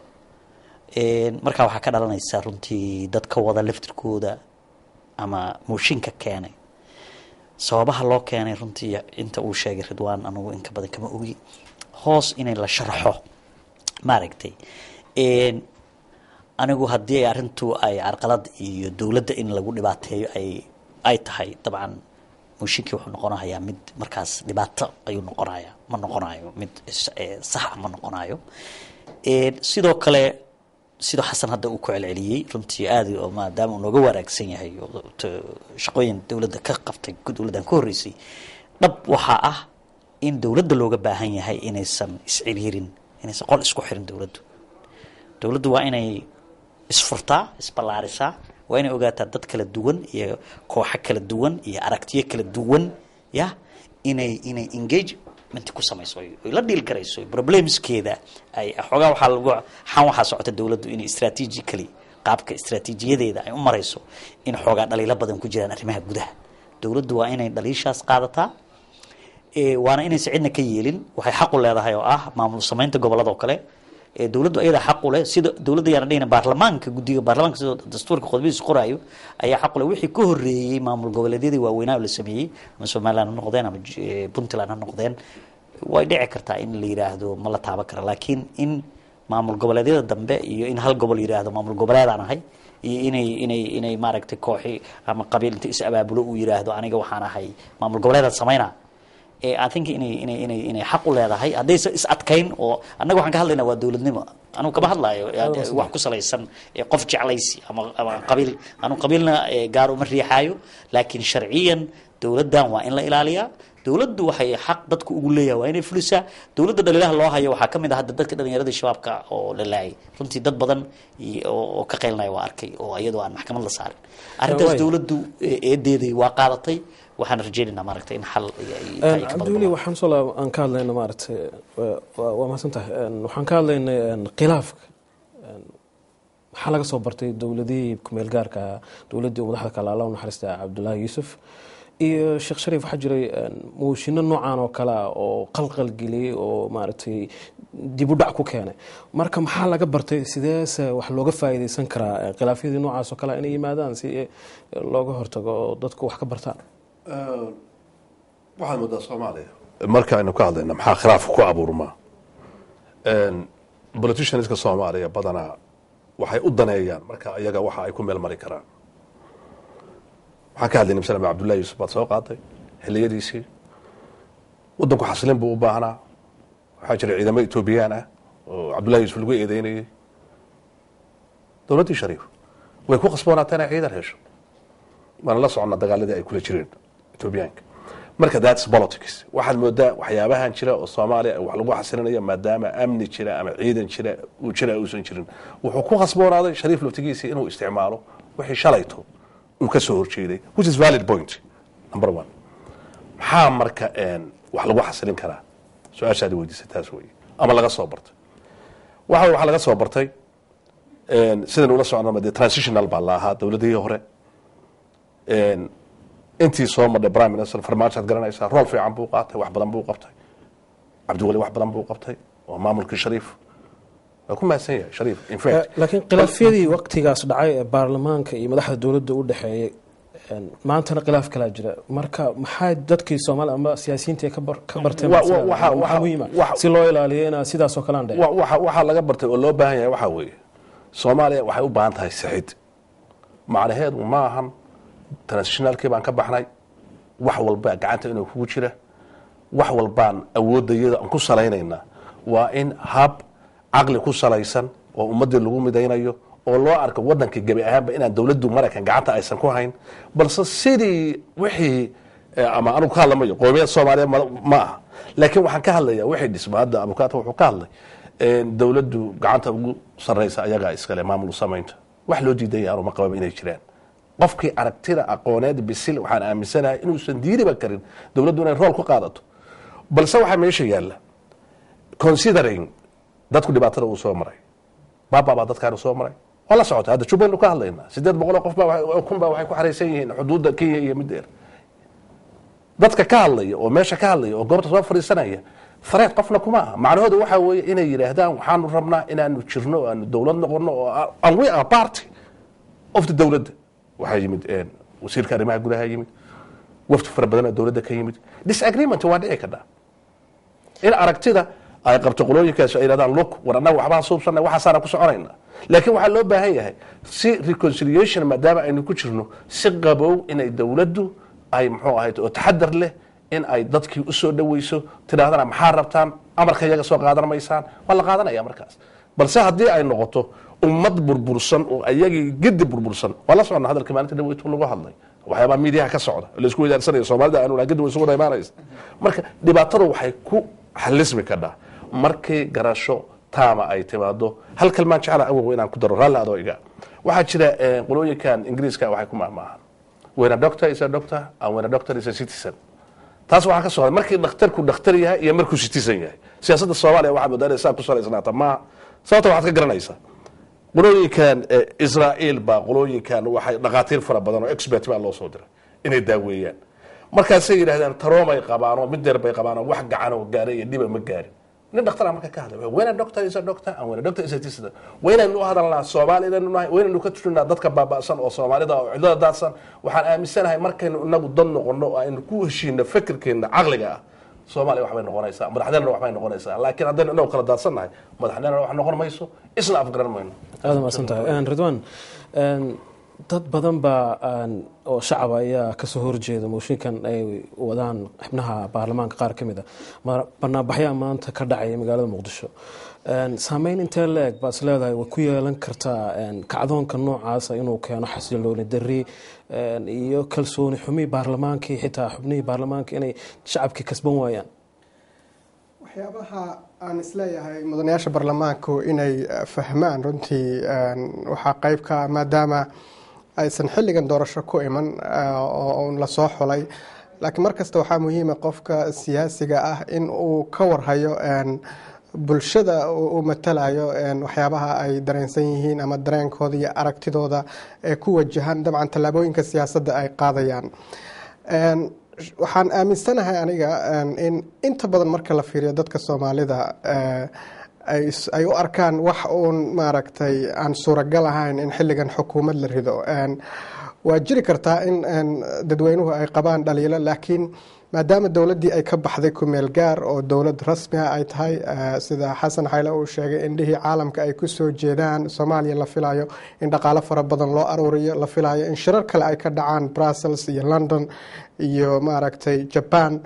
Een, markaa waxaa ka dhalanaysa runtii dadka wada laftirkooda ama mooshinka keenay sababaha loo keenay runtii inta uu sheegay ridwaan anugu inka badan kama ogi hoos inay la sharxo maaragtay Een, anigu haddii ay arrintu ay carqalad iyo dowladda in lagu dhibaateeyo ay ay tahay dabcan mooshinkii wuxuu noqonayaa mid markaas dhibaato ayuu noqonaya ma noqonayo mid is- eh, sax ah ma noqonayo Een, sidoo kale sidoo xasan hadda uu ku celceliyey runtii aad oo maadaama uu nooga wanaagsan yahay oo t- shaqooyin dowladda ka qabtay dowladdan ka horreysay dhab waxaa ah in dowladda looga baahan yahay inaysan isciriirin inaysan qol isku xirin dowladdu dowladdu waa inay isfurtaa isballaarisaa waa inay ogaataa dad kala duwan iyo kooxo kala duwan iyo aragtiyo kala duwan ya inay inay engagement ku samayso oy oy la dhiil garayso problemskeeda ay xoogaa waxaa lagu xan waxaa socota dowladdu inay strategically qaabka istraatiijiyadeeda ay u marayso in xoogaa dhaliilo badan ku jiraan arrimaha gudaha dowladdu waa inay dhaliishaas qaadataa Ee, waana inaysan cidna ka yeelin waxay xaq u leedahay oo ah maamul samaynta gobolada oo kale Ee, dowladdu ayada xaq u leh sida dowladda yaan dhihina baarlamaanka guddiga baarlamaanka sida dastuurka qodobadiisa qoraayo ayaa xaq u leh wixii ka horreeyey maamul goboleedyadii waaweynaa oo la sameeyey ama somaliland ha noqdeen ama J- ee, puntland ha noqdeen way dhici kartaa in la yiraahdo ma la taaban kara laakiin in maamul goboleedyada dambe iyo in hal gobol yiraahdo maamul goboleedaan ahay iyo inay inay inay maaragtay kooxi ama qabiil inta is abaabulo uu yiraahdo aniga waxaan ahay maamul goboleedaan samaynaa ee I think inay inay inay inay xaq u leedahay haddaysa is adkayn oo annaga waxaan ka hadlaynaa waa dowladnimo anugu kama hadlayo ee, wax ku salaysan ee, qof jeclaysi ama ama qabiil anu qabiilna ee, gaar uma riixaayo laakiin sharciyan dowladdan waa in la ilaaliyaa dowladdu waxay xaq dadku ugu leeyahay waa inay fulisaa dowladda dhaliilaha loo hayo waxaa ka mid ah hadda dadka dhallinyaradii shabaabka oo la laayay runtii dad badan iyo- oo oo ka qeylnaya waa arkay oo iyadoo aan maxkamad la saarin arrintaas Waay. dowladdu ee, eedeedii waa qaadatay waxaan rajaynaynaa maaragtay in xal iyo- iyo- iyo ka cabdiweli waxaan soo laab- aan ka hadlayna maaragtay waa- waa waa mahadsan tahay Een, waxaan ka hadlaynay een, khilaafka Een, waxaa laga soo bartay dowladihii kumeel gaarka ah dowladdii uu madaxda kale alla u naxariista cabdullaahi yuusuf iyo sheekh shariif waxaa jiray een, mooshinno noocan oo kale ah oo qalqal geliyey oo maaragtay dib u dhac ku keenay marka maxaa laga bartay sideese wax looga faa'iidaysan karaa ee, khilaafyadii noocaas oo kale ah inay yimaadaan si eh, looga hortago oo dadku wax ka bartaan waxaad moodaa soomaaliya marka aynu ka hadlayna maxaa khilaaf ku abuurmaa politicianska soomaaliya badanaa waxay u daneeyaan marka iyaga waxa ay ku meel mari karaan waxaan ka hadlaynay masalan cabdullahi yuusuf baad soo qaaday xilliyadiisii wadanku xasilin buu u baahnaa waxaa jira ciidamo etoobiyaan ah oo cabdullahi yuusuf lagu eedeynayay dowladdii shariif way ku qasboonaatay inay ciidan hesho waana la soconnaa dagaaladii ay kula jireen etoobiyaanka marka thats politics waxaad moodaa waxyaabahan jira oo soomaaliya wax lagu xasilinayo maadaama amni jira ama ciidan jira uu jira uusan jirin wuxuu ku qasboonaaday shariif laftigiisii inuu isticmaalo wixii shalayto uu ka soo horjeeday which is valid point number one maxaa marka wax lagu xasilin karaa su-aashaadi weydiisay taas wey ama laga soo bartay waxa waxaa laga soo bartay sidan ula socnama dee transitional baa la ahaa dowladihii hore intii soo madhay prime minister farmaajoad garanaysaa rool fiican buu qaatay wax badan buu qabtay cabdiweli wax badan buu qabtay oo maamulkii shariif waa ku mahadsan yahay shariif in fact laakiin khilaafyadii waktigaas dhacay ee baarlamaanka iyo madaxda dowladda u dhexeeyey maantana khilaaf kalaa jira marka maxaa dadkii soomaaliya ama siyaasiyiinta ka bar- ka barteen Wa- wa- masalada? waxa- maxaa waxa- muhiima waxa- si loo ilaaliyo inaa sidaas oo kale aan dhicin wa- waxa waxaa laga bartay oo loo baahan yahay waxaa weeye soomaaliya waxay u baahan tahay sixid macnaheedu ma ahan transitionalkii baan ka baxnay wax walba gacanta inuu kugu jira wax walbaan awoodayada aan ku salaynaynaa waa in hab caqli ku salaysan oo ummadii lagu midaynayo oo loo arko wadankii gebi ahaanba inaan dowladdu maraykan gacanta aysan ku hayn balse sidii wixii eh, ama anugu ka hadlamayo qoomiyad soomaaliya ma ma aha laakiin waxaan ka hadlaya wixii dhisma hadda abukaata wuxuu ka hadlay eh, dowladdu gacanta ugu sarraysa ayagaa iskale maamul samaynta wax loo diidaya anuma qababa inay jiraan qofkii aragtida aqooneed bisil waxaan aaminsanahay inuusan diiriba karin dowladdu inay rool ku qaadato balse waxaa meesha yaalla considering dadku dhibaatada uu soo maray baaba baa dadkaanu soo maray waa la socota hadda jubbaland ka hadlaynaa sideed boqol oo qof baa wa- oo kun baa waxay ku xaraysan yihiin xuduudda kenya iyo mideer dadka ka hadlaya oo meesha ka hadlaya oo goobta soo fadhiisanaya fareed qofna kuma aha macnahoodu waxaa weeye inay yidhaahdaan waxaanu rabnaa inaanu jirno oo aanu dowlad noqono oo a- and we are party of the dowladda waxaa yimid een, wasiirka arrimaha gudaha yimid wafdi fara badan oo dowladda ka yimid disagreement waa dhici kadhaa in aragtida ay qabto qolooyinkaas ay yidhahdaan look war annaga waxbaan suubsanay waxaasaana ku soconayna laakiin waxaa loo baahan yahay si reconciliation maadaama aynu ku jirno si qabow inay dowladdu ay muxuu ahayd oo taxadar leh in ay dadkii usoo dhaweyso tidhahdana maxaa rabtaan amarka iyaga soo qaadan maysaan waa la qaadanaya markaas balse haddii ay noqoto ummad burbursan oo ayagii gedi burbursan waa la socona hadalka maalinta dhaweytu lagu hadlay waxyaabaa miidiyaha ka socda oo laisku weydaarsanaya soomaalida aanu gedi way isugu imaanaysa marka dhibaatadu waxay ku xalismi kadhaa markii garasho taama ay timaado hal kalmaan jecla awow inaan ku daro raalli adoo iga waxaa jira eh, qolooyinkan ingiriiska waxay ku mahmaahan when a doctor is a doctor and when a doctor is a citizen taas waxaa ka socda markii dhakhtarku dhakhtar yahay iyo markuu citizen yahay siyaasadda soomaaliya waxaa moodaa inay saa ku salaysnaata maaha sababta waxaad ka garanaysaa qolooyinkan eh, israa'iil baa qolooyinkan waxay dhakhaatiir fara badan oo expert baa loo soo diray inay daaweeyaan markaasay yidhahdeen taroomay qabaan oo mid deer bay qabaan oo wax gacan oo gaaray iyo dhiba ma gaarin nin dhakhtar marka ka hadlay wena doctor is a doctor and when a doctor is a citizen waynaynu u hadalnaa soomaalidanu nahay waynaynu ka turinaa dadka baaba'san oo soomaalida oo cidlada daadsan waxaan aaminsanahay markaynu inagu dad noqono oo aynu ku heshiino fikirkeena caqliga ah soomaaliya waxbay noqonaysaa madaxdeena waxbay noqonaysaa laakiin haddaynu inagu kala daadsan nahay madaxdeena wax noqon mayso isna afgaran mayno aada mahadsan tahay Een, ridwan een, dad badan baa een, oo shacaba ayaa kasoo horjeeda mooshinkan ay wadaan xubnaha baarlamaanka qaar ka mid a Ma- banaanbaxyaa maanta ka dhacaya magaalada muqdisho Een, saameyn intee la-eg baad is leedahay way ku yeelan kartaa een, kacdoonka noocaasa inuu keeno xasilooni darri een, iyo kalsooni xumi baarlamaankii xitaa xubnihii baarlamaanka inay shacabkii kasban waayaan waxyaabaha aan isleeyahay mudanayaasha baarlamaanku inay eh, fahmaan runtii een, waxaa qayb ka ah maadaama aysan xilligan doorasho ku iman eh, oo uun lasoo xulay laakiin markasta waxaa muhiima qofka siyaasiga ah in uu ka warhayo een, bulshada uu uu matalayo een, waxyaabaha ay dareensan yihiin ama dareenkooda iyo aragtidooda ee ku wajahan dabcan tallaabooyinka siyaasadda ay qaadayaan Een, waxaan aaminsanahay aniga een, in inta badan marka la fiiriyo dadka soomaalida eh, ay is- ay u arkaan wax uun maaragtay aan suuragal ahayn in xilligan xukuumad la rido Een, waa jiri kartaa in een, dadweynuhu ay qabaan dhaliilo laakiin maadaama dowladdii ay ka baxday kumeel gaar oo dowlad rasmi ah ay tahay eh, sida xasan xayle uu sheegay indhihii caalamka ay ku soo jeedaan soomaaliya la filayo in dhaqaalo fara badan loo aruuriyo la filayo in shirar kale ay ka dhacaan brussels iyo london iyo maaragtay jaban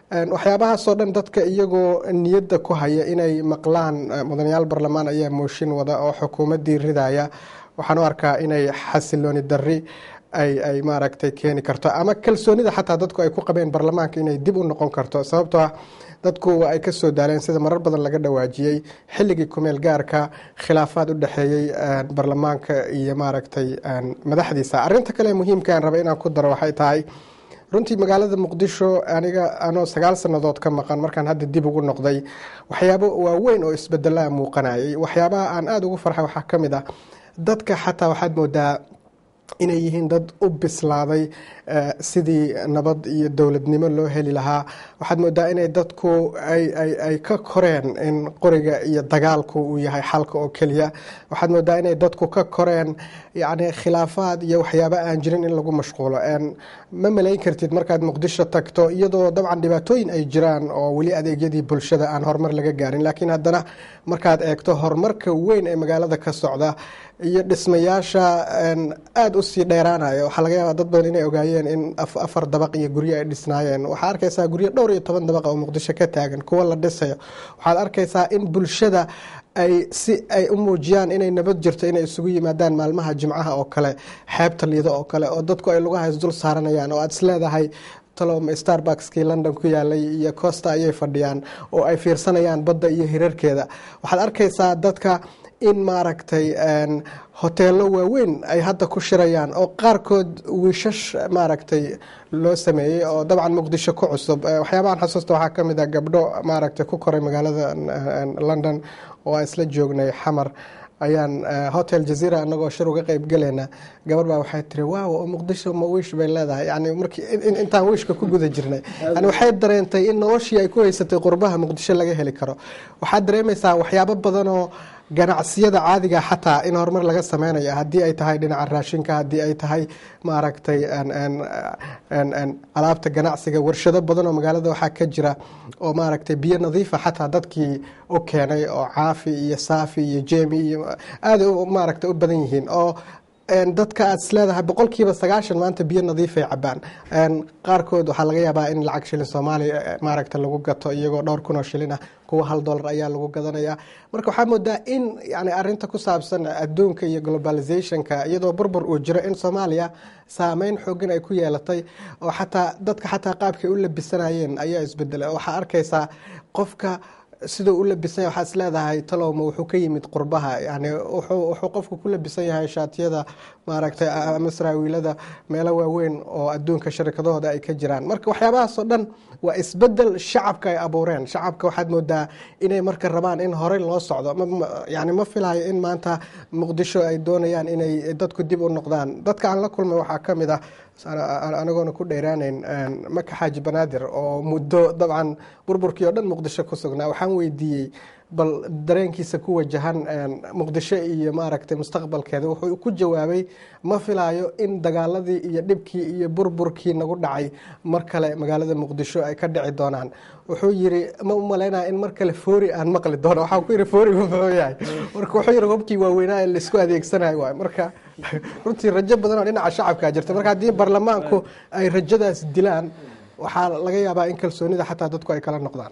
Een, waxyaabahaasoo dhan dadka iyagoo niyadda ku haya inay maqlaan eh, mudanayaal barlamaan ayaa mooshin wada oo xukuumaddii ridaya waxaan u arkaa inay xasilooni darri ay ay maaragtay keeni karto ama kalsoonida xataa dadku ay ku qabeen barlamaanka inay dib u noqon karto sababtoo ah dadku waa ay kasoo daaleen sida marar badan laga dhawaajiyey xilligii kumeel gaarka khilaafaad u dhexeeyey een, barlamaanka iyo maaragtay een, madaxdiisa arinta kale ee muhiimka aan raba inaan ku daro waxay tahay runtii magaalada muqdisho aniga anoo sagaal sannadood ka maqan markaan hadda dib ugu noqday waxyaabo waaweyn oo isbedelaa muuqanayay waxyaabaha aan aada ugu farxay waxaa ka mid ah dadka xataa waxaad moodaa inay yihiin dad u bislaaday eh, sidii nabad iyo dowladnimo loo heli lahaa waxaad moodaa inay dadku ay, ay, ay ka koreen in qoriga iyo dagaalku uu yahay xalka oo keliya waxaad moodaa inay dadku ka koreen yacni khilaafaad iyo waxyaabo aan jirin in lagu mashquulo En, ma malayn kartid markaad muqdisho tagto iyadoo dabcan dhibaatooyin ay jiraan oo weli adeegyadii bulshada aan horumar laga gaarin laakiin haddana markaad eegto horumarka weyn ee magaalada ka socda iyo dhismayaasha een, aada u sii dheeraanaya waxaa laga yaabaa dad badan inay ogaayeen in af- afar dabaq iyo guryo ay dhisnaayeen waxaa arkaysaa guryo dhowr iyo toban dabaq oo muqdisho ka taagan kuwa la dhisayo waxaad arkaysaa in bulshada ay si ay u muujiyaan inay nabad jirto inay isugu yimaadaan maalmaha jimcaha oo kale xeebta liido oo kale oo dadku ay lugaha isdul saaranayaan oo aad isleedahay talow starbuckskii london ku yaalay iyo costa ayay fadhiyaan oo ay fiirsanayaan badda iyo hirarkeeda waxaad arkaysaa dadka in maaragtay een, hoteelo waaweyn ay hadda ku shirayaan oo qaarkood wiishash maaragtay loo sameeyey oo dabcan muqdisho ku cusub Eh, waxyaabahan xasuusta waxaa ka mid ah gabdho maaragtay ku koray magaalada een, london oo aan isla joognay xamar ayaan eh, hotel jazeera anagoo shir uga qeyb galayna gabar baa waxay tiri waaw oo muqdisho ma wiish bay leedahay yani markii in- in- intaan wiishka ku guda jirnay yani waxay dareentay in noloshii ay ku haysatay qurbaha muqdisho laga heli karo waxaad dareemaysaa waxyaabo badan oo ganacsiyada caadiga xataa in horumar laga sameynayo haddii ay tahay dhinaca raashinka haddii ay tahay maaragtay een- een- een- een alaabta ganacsiga warshado badan oo magaalada waxaa ka jira oo maaragtay biyo nadiifa xataa dadkii u keenay oo caafi iyo saafi iyo jemi iyo aada u maaragtay u badan yihiin oo een, dadka aad isleedahay boqolkiiba sagaashan maanta biyo nadiifay cabaan Een, qaarkood waxaa laga yaabaa in lacag shilin soomaaliya eh, maaragta lagu gato iyagoo dhowr kun oo shilin ah kuwa hal dollar ayaa lagu gadanaya marka waxaa moodaa in yani arinta ku saabsan adduunka iyo globalizationka iyadoo burbur uu jiro in soomaaliya saameyn xooggan ay ku yeelatay oo xataa dadka xataa qaabkay u labisanayeen ayaa isbedelay waxaa arkaysaa qofka siduu u labisan yahay waxaad is leedahay talowma wuxuu ka yimid qurbaha yani wuxuu wuxuu qofku ku labisan yahay shaatiyada maaragtay ama saraawiilada meelo waaweyn oo adduunka sharikadahooda ay ka jiraan marka waxyaabahaasoo dhan waa isbedel shacabka ay abuureen shacabka waxaad moodaa inay marka rabaan in horey loo socdo Ma- ma- yani ma filayo in maanta muqdisho ay doonayaan inay dadku dib u noqdaan dadka aan la kulmay waxaa ka mid ah anagoona ku dheeraanayn maka xaaji banaadir oo muddo dabcan burburkii oo dhan muqdisho ku sugnaa waxaan weydiiyey bal dareenkiisa ku wajahan muqdisho iyo maaragtay mustaqbalkeeda wuxuu ku jawaabay ma filaayo in dagaaladii iyo dhibkii iyo burburkii nagu dhacay mar kale magaalada muqdisho ay ka dhici doonaan wuxuu yiri ma u malaynaya in mar kale foori aan maqli doono waxaan ku yidhi foori muxuu yahay marka wuxuu yidhi hubkii waaweynaa ee laisku adeegsanayo waay marka runtii rajo badan oo dhinaca shacabkaa jirta marka haddii baarlamaanku ay rajadaas dilaan waxaa laga yaabaa in kalsoonida xataa dadku ay kala noqdaan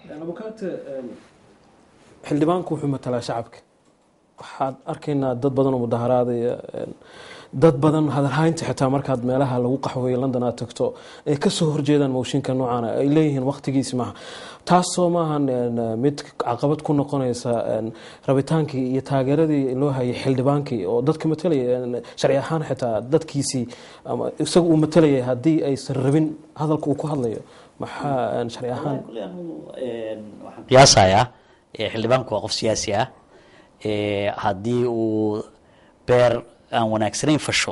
xildhibaanku wuxuu matalaa shacabka waxaad arkaynaa dad badan oo mudaharaadaya dad badan hadalhaynta xitaa markaad meelaha lagu qaxweeyo london aad tagto ay kasoo horjeedaan mooshinka noocan ay leeyihiin waqtigiisi maaha taasoo maahan mid caqabad ku noqonaysa rabitaankii iyo taageeradii loo hayay xildhibaankii oo dadka matalaya sharci ahaan xitaa dadkiisii isaga uu matalayay haddii aysan rabin hadalka uu ku hadlayo maxaa sharci ahaan qiyaasayaa xildhibaanku waa qof siyaasi ah haddii uu beer aan wanaagsanayn fasho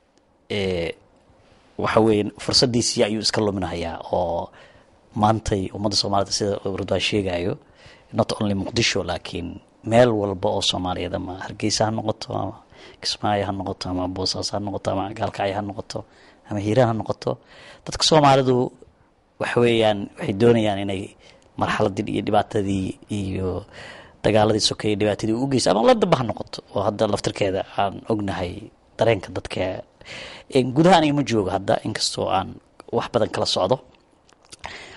waxa weeye fursadiisii ayuu iska luminahayaa oo maantay ummadda soomaalida sida urdwaa sheegayo not only muqdisho laakiin meel walba oo soomaaliyeed ama hargeysa ha noqoto ama kismaayo ha noqoto ama boosaaso ha noqoto ama gaalkacyo ha noqoto ama hiiraan ha noqoto dadka soomaalidu waxa weeyaan waxay doonayaan inay marxaladii iyo dhibaatadii iyo dagaaladii sokeeye dhibaatadii u geysa ama la damba ha noqoto oo hadda laftirkeeda aan ognahay dareenka dadka gudaha aniga ma joogo hadda inkastoo aan wax badan kala socdo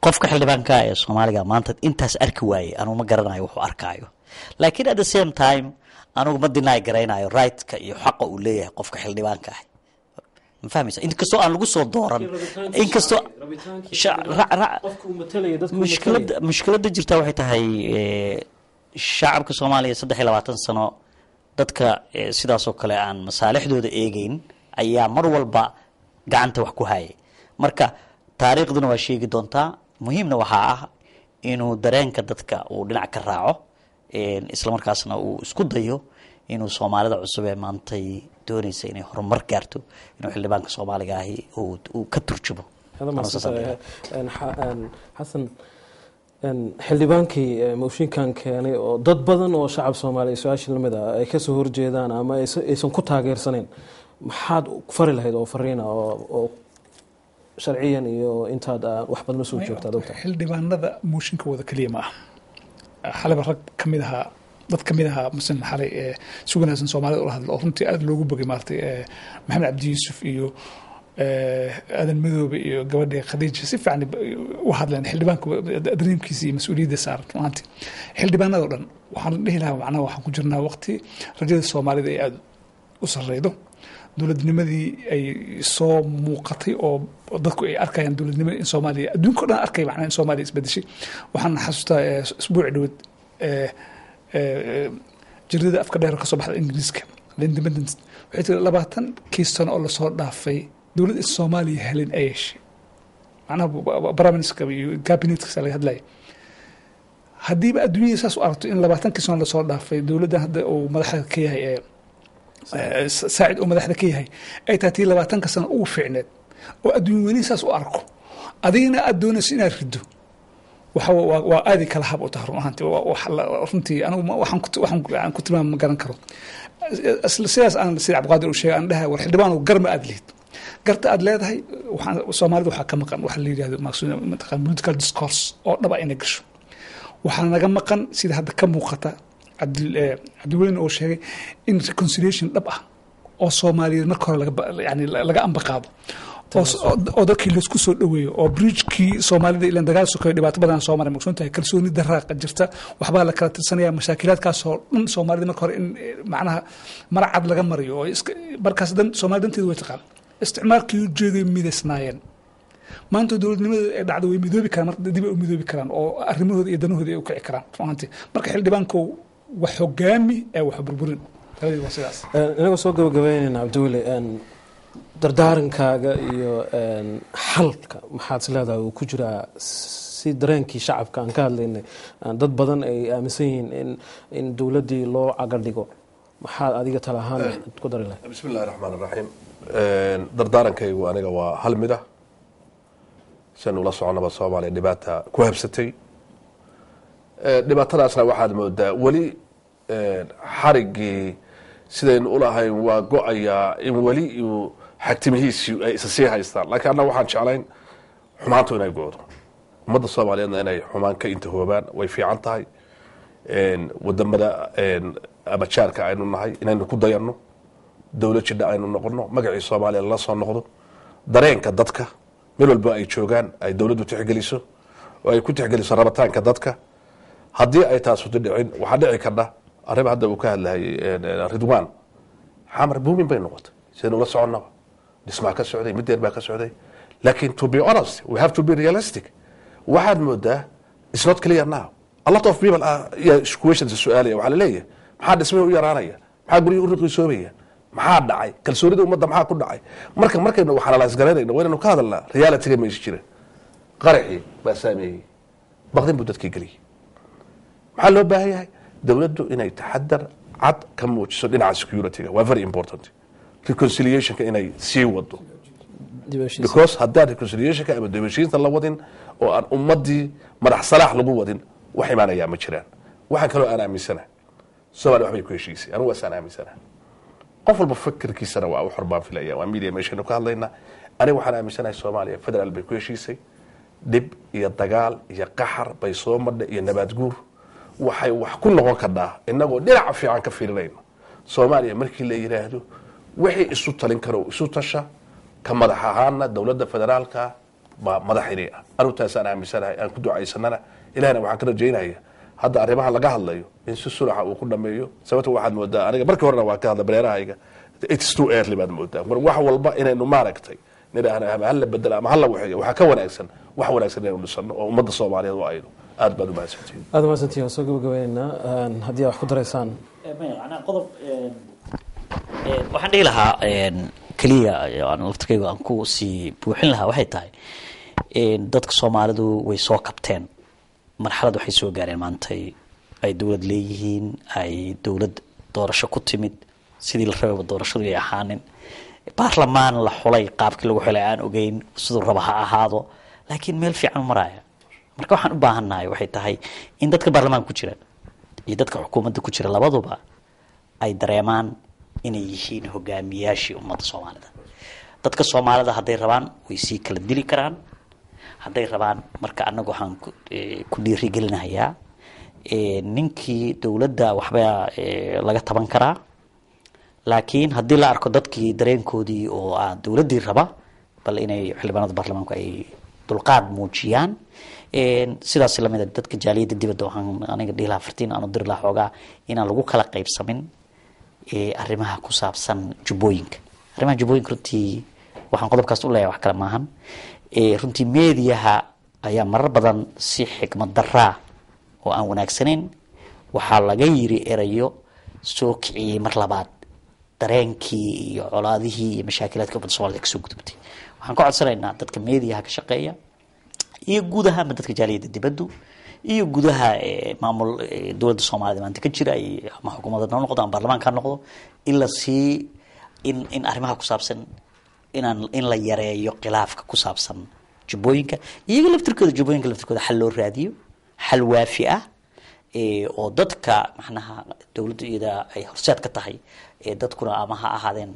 qofka xildhibaanka ee soomaaliga maanta intaas arki waayey anugu ma garanayo wuxuu arkaayo laakiin at the same time anugu ma dinaay garaynayo rightka iyo xaqa uu leeyahay qofka xildhibaanka ah ma fahmaysa inkastoo aan lagu soo dooran inkastoo sha- ra- ra- mushkilada mushkilada jirta waxay tahay eh, shacabka soomaaliya saddex iyo labaatan sano dadka eh, sidaasoo kale aan masaalixdooda eegeyn ayaa mar walba gacanta wax ku hayay marka taariikhduna waa sheegi doontaa muhiimna waxaa ah inuu dareenka dadka uu dhinac ka raaco een, islamarkaasna uu isku dayo inuu soomaalida cusub ee maantay doonaysa inay horumar gaarto inuu xildhibaanka soomaaliga ahi uu uu ka turjumo Ama saas aan leeyahay. xasan een, xildhibaankii ee, mooshinkan keenay oo dad badan oo shacab soomaaliya su-aasha lamid ah ay kasoo horjeedaan ama aysa- aysan ku taageersaneyn maxaad fari lahayd oo fariina oo oo sharciyan iyo intaad ah, wax badan usoo joogta ad ogtahay xildhibaanada mooshinka wada keliya ma ah xalaba rag ka mid ahaa dad ka mid ahaa masalan xalay ee si wanaagsan soomaalida ula hadla oo runtii aada loogu bogay maaragtay ee maxamed cabdi yuusuf iyo ee, aadan madoobe iyo gabadha khadiija si fiican u hadleen xildhibaanka dareemkiisa iyo mas-uuliyadda saaran maanta xildhibaanada oo dhan waxaan dhihi lahaa macnaha waxaan ku jirnaa waqti rajada soomaalida ay aada u sarreydo dowladnimadii ay soo muuqatay oo oo dadku ay arkayaan dowladnimada in soomaaliya adduunka o dhan arkay macnaha in soomaaliya isbedeshay waxaan xasuustaa ee, isbuuci dhaweed ee, ee, jirdada afka dheer oo kasoo baxda ingiriiska the independence waxay tiri labaatan kii sano oo lasoo dhaafay dowladda soomaaliya helin ay heshay macnaha baramiska iyo gabinetkasa laga hadlaya haddiiba adduunyada saas u aragto in labaatankii sano lasoo dhaafay dowladdan hadda uu madaxda ka yahay ee ee, saacid uu madaxda ka yahay ay tahay tii labaatanka sano ugu fiicneed oo adduun weynihi saas u arko adigana aada doonayso inaad rido waxa wa- waa waa aadi kala hab u tahay run ahaantii Waa- wax la- runtii anigu ma- waxaan ku- waxaan ku- aan ku tilmaama ma garan karo Isla sidaas aan sida cabdiqaadir uu sheegay aan dhahay war xildhibaan gar ma aad lihid garta aad leedahay waxaan soomaalida waxaa ka maqan waxa la yidhahdo maqsuud mataqaan political discourse oo dhaba inay gasho waxaa naga maqan sida hadda ka muuqata cabdil eh, cabdiweyne oo sheegay in reconciliation dhab ah oo soomaaliyeed marka hore laga ba- yani laga amba qaado oo s- oo oo dadkii laisku soo dhaweeyo oo bridgekii soomaalida ilan dagaal sokeyo dhibaato badan soo maray maqsuun tahay kalsooni daraaqa jirta waxbaa la kala tirsanaya mashaakilaadkaasoo dhan soomaalida marka hore in eh, macnaha maracad laga mariyo oo iska markaas dan soomaali danteedu way taqaan isticmaalkii ujeegay midaysnaayeen maanta dowladnimada ay dhacdo way midoobi karaan marka dib ay u midoobi karaan oo arrimahooda iyo danahooda ay u kici karaan run ahaantii marka xildhibaankow wax hogaami ee wax burburin labadii waa sidaas Een, inagoo soo gabagabeynayna cabdiweli een, dardaarankaaga iyo een, xalka maxaad is leedahay uu ku jiraa si dareenkii shacabka aan ka hadlaynay aan dad badan ay aaminsan yihiin in in dowladdii loo caga dhigo maxaad adiga tala ahaan ku dari lahayd bismi illahi raxmaan raxiim dardaarankaygu aniga waa hal mid ah sian ula soconaba soomaaliya dhibaata ku habsatay Eh, dhibaatadaasna waxaad moodaa weli eh, xarigii sidaynu ulahayn waa go-ayaa in weli uu xagtimihiisii ay isa sii haystaan laakiin annaga waxaan jeclayn xumaantu inay go-do ummadda soomaaliyeedna inay xumaan ka intahoobaan way fiican tahay En, wadamada en, ama jaarka aynu nahay inaynu ku dayanno dowlad jidha aynu noqono magacii soomaaliya lala soo noqdo dareenka dadka meel walba ay joogaan ay dowladdu tixgeliso oo ay ku tixgeliso rabitaanka dadka haddii ay taasu dhicin waxaa dhici kardha arriba hadda uu ka hadlayay en, en, ridwan xamar buumin bay noqotay sidaynu ula soconnaba dhismaa ka socday mideer baa ka socday laakiin to be honest we have to be realistic waxaad moodaa it's not clear now a lot of people are yeah, questions su-aalaya waxaa laleeyahay maxaa dhismihii u yaraanaya maxaa guryihii u riqiisoobaya maxaa dhacay kalsoonida ummadda maxaa ku dhacay marka markaynu waxanalaas garaynayno waa inaynu ka hadalnaa realityga meesha jira qaraxii baa saameeyey baqdin buu dadkii geliyey maxaa loo baahan yahay dowladdu inay taxadar cad ka muujiso dhinaca securityga waa very important reconciliationka inay sii wado because haddaan reconciliationka ama dibashiinta la wadin oo aan ummadii madax salaax lagu wadin wax imaanayaa ma jiraan waxaan kaloo aan aaminsanahay soomaaliya waxbay ku heshiisay anigu waasaan aaminsanahay qof walba fikirkiisana waa u xor baan filaya waa media meeshaynu ka hadlaynaa aniga waxaan aaminsanahay soomaaliya federaal bay ku heshiisay dhib iyo dagaal iyo qaxar bay soo madha iyo nabaad guur waxay wax ku noqon kardhaa inagoo dhinaca fiican ka fiirinayno soomaaliya markii la yidhaahdo wixii isu talin karo isu tasha ka madax ahaana dowladda federaalka baa madaxinii ah arrintaasaan aaminsanahay aan ku ducaysanana ilahna waxaan ka rajaynaya hadda arrimaha laga hadlayo in si sulaxa uu ku dhameeyo sababta waxaad moodaa aniga markii horena waan ka hadla bareerahayga it's too early baad moodaa mar wax walba inaynu maaragtay nidhaahna ama hala bedela ama hala waxeeyo waxaa ka wanaagsan wax wanaagsan inaynu dhisano oo ummadda soomaaliyeed u ayno aad baad u mahadsantihin aada mahadsantihin waan soo gabagabaynaynaa haddii aad wax ku daraysaan qodob waxaan dhihi lahaa keliya aan laftirkayga aan ku sii buuxin lahaa waxay tahay dadka soomaalidu way soo kabteen marxalad waxay soo gaareen maantay ay dowlad leeyihiin ay dowlad doorasho ku timid sidii la rababa doorashadu ay ahaanin baarlamaan la xulay qaabkii lagu xulay aan ogeyn siduu raba ha ahaado laakiin meel fiican maraya marka waxaan u baahannahay waxay tahay in dadka baarlamaanka ku jira iyo dadka xukuumadda ku jira labaduba ay dareemaan inay yihiin hogaamiyaashii ummadda soomaalida dadka soomaalida hadday rabaan way sii kala dili karaan hadday rabaan marka anagu waxaan ku dhiirigelinahayaa ninkii dowladda waxbaa laga taban karaa laakiin haddii la arko dadkii dareenkoodii oo ah dowladdii raba bal inay xildhibaanada baarlamaanku ay dulqaad muujiyaan sidaas lamid a dadka jaaliyadda dibadda waxaan aniga dhihi lahaa fartiin aanu diri lahaa xoogaa inaan lagu kala qaybsamin arrimaha ku saabsan jubbooyinka arrimaha jubbooyinka runtii waxaan qodobkaas u leeyahay wax kale maahan runtii meediyaha ayaa marar badan si xikmad daraa oo aan wanaagsanayn waxaa laga yiri erayo soo kiciyey mar labaad dareenkii iyo colaadihii iyo mashaakilaadka ummadda somalida kasoo gudubtay waxaan ka codsanaynaa dadka meediyaha ka shaqeeya iyo guud ahaanba dadka jaaliyadda dibaddu iyo gudaha maamul dowladda soomaalida maanta ka jira ama xukuumadda ha noqdo ama baarlamaanka ha noqdo in la sii in in arrimaha ku saabsan inaan in la yareeyo khilaafka ku saabsan jubbooyinka iyaga laftirkooda jubbooyinka laftirkooda xal loo raadiyo xal waafi ah oo dadka macnaha dowladdu iyada ay horseed ka tahay dadkuna ama ha ahaadeen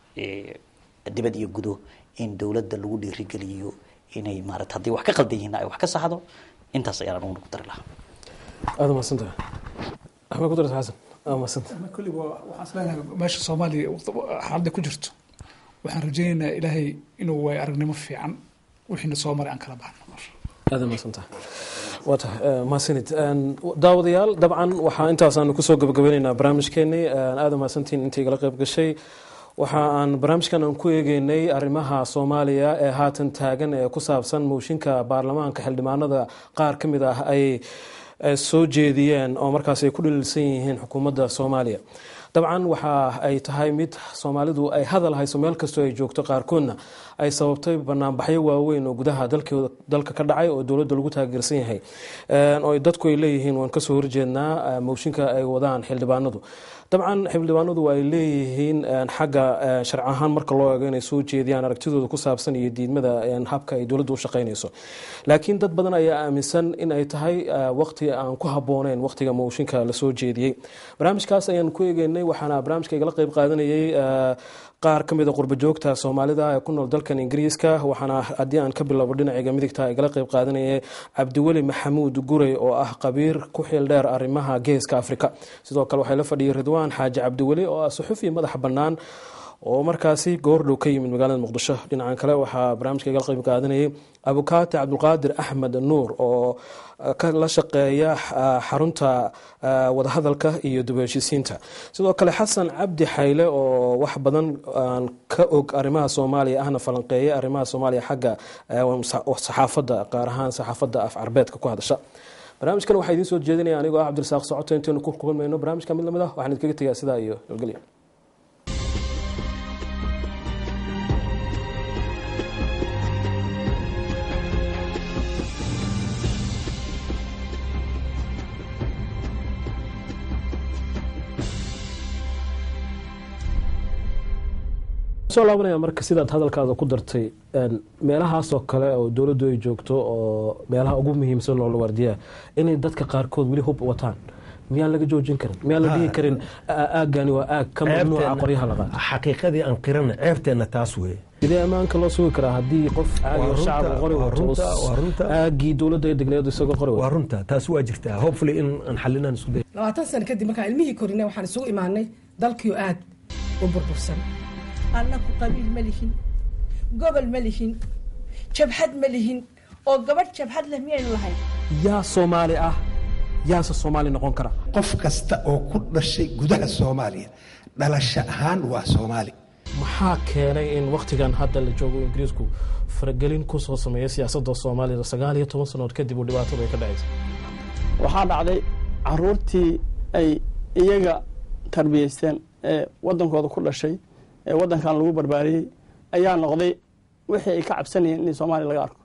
dibad iyo gudo in dowladda lagu dhiirigeliyo inay maarata haddii wax ka qaldan yihiin ay wax ka saxdo intaas ayaan anuguna ku dari lahaa aada mahadsantaha axmed ku darta xasan aada mahadsantaha kulliba waxaan isleeyahay meesha soomaaliya xaaladda ku jirto waxaan rajaynaynaa ilaahay inuu waay aragnimo fiican wixiina soo maray aan kala baxno aada mahadsantaha waa tahay mahadsanid daawadayaal dabcan waxaa intaasaanu kusoo gabagabeyneynaa barnaamijkeenii aada mahadsantihiin inta igala qayb gashay waxa aan barnaamijkan aan ku eegeynay arrimaha soomaaliya ee haatan taagan ee ku saabsan mooshinka baarlamaanka xildhibaanada qaar ka mid ah ay soo jeediyeen oo markaas ay ku dhaliilsan yihiin xukuumadda soomaaliya dabcan waxa ay tahay mid soomaalidu ay hadal hayso meel kastoo ay joogto qaarkoodna ay sababtay banaanbaxyo waaweyn oo gudaha dalka ka dhacay oo dowladda lagu taageersan yahay oo dadku ay leeyihiin waan kasoo horjeednaa mooshinka ay wadaan xildhibaanadu dabcan xildhibaanadu ay leeyihiin xagga sharci ahaan marka loo eego inay soo jeediyaan aragtidooda ku saabsan iyo diidmada habka ay dowladdu u shaqaynayso laakiin dad badan ayaa aaminsan in ay tahay waqti aan ku habooneyn waqtiga mooshinka lasoo jeediyey barnaamijkaas ayaan ku eegeynay waxaana barnaamijka igala qayb qaadanayay qaar ka mid a qurba joogta soomaalida ee ku nool dalkan ingiriiska waxaana haddii aan ka bilowbo dhinaciga midigta igala qayb qaadanayay cabdiweli maxamuud gurey oo ah qabiir ku xiil dheer arrimaha geeska afrika sidoo kale waxay la fadhiyay ridwaan xaaji cabdiweli oo ah suxufi madaxa bannaan oo markaasi goordhow ka yimid magaalada muqdisho dhinacan kale waxaa barnaamijka igala qayb qaadanayay abukaati cabdulqaadir axmed nuur oo la shaqeeya xarunta wadahadalka iyo dubaheshiisiinta sidoo kale xasan cabdi xayle oo wax badan aan ka og arrimaha soomaaliya ahna falanqeeya arrimaha soomaaliya xagga saxaafadda qaar ahaan saxaafadda af carbeedka ku hadasha barnaamijkan waxaa idiin soo jeedinaya anigoo ah cabdirasaaq socoto intaynu ku kulmayno barnaamijka mid lamid ah waxaan idinkaga tegaa sidaa iyo nabadgelyo soo laabanaya marka sidaad hadalkaada ku dartay meelahaasoo kale oo dowladdu ay joogto oo meelaha ugu muhiimsan loola waardiyaa inay dadka qaarkood weli hub wataan miyaan laga joojin karin miyaan la dhihi karin aagani waa aag ka mamnuuca qoryaha la qaato xaqiiqadii aan qirana ceebteenna taas weye sidee ammaanka loo sugi karaa haddii qof caagi oo shacabka qori wato aagii dowladda ay degneed isagoo qori waa runta taas waa jirtaa hopefully in aan xalinaan isku day labaatan sano kadib markaan ilmihii korinay waxaan isugu imaanay dalkiio aad u burbursan annaku qabiil ma lihin gobol ma lihin jabhad ma lihin oo gabadh jabhad leh miyaynu lahayn yaa soomaali ah yaase soomaali noqon kara qof kasta oo ku dhashay gudaha soomaaliya dhalasho ahaan waa soomaali maxaa keenay in wakhtigan hadda la joogo ingiriisku faragelin kusoo sameeya siyaasadda soomaalida sagaal iyo toban sanood kadib uu dhibaatadu ay ka dhacaysa waxaa dhacday caruurtii ay iyaga tarbiyeysteen ee wadankooda ku dhashay ee wadankan lagu barbaariyey ayaa noqday wixii ay ka cabsanayeen in soomaaliya laga arko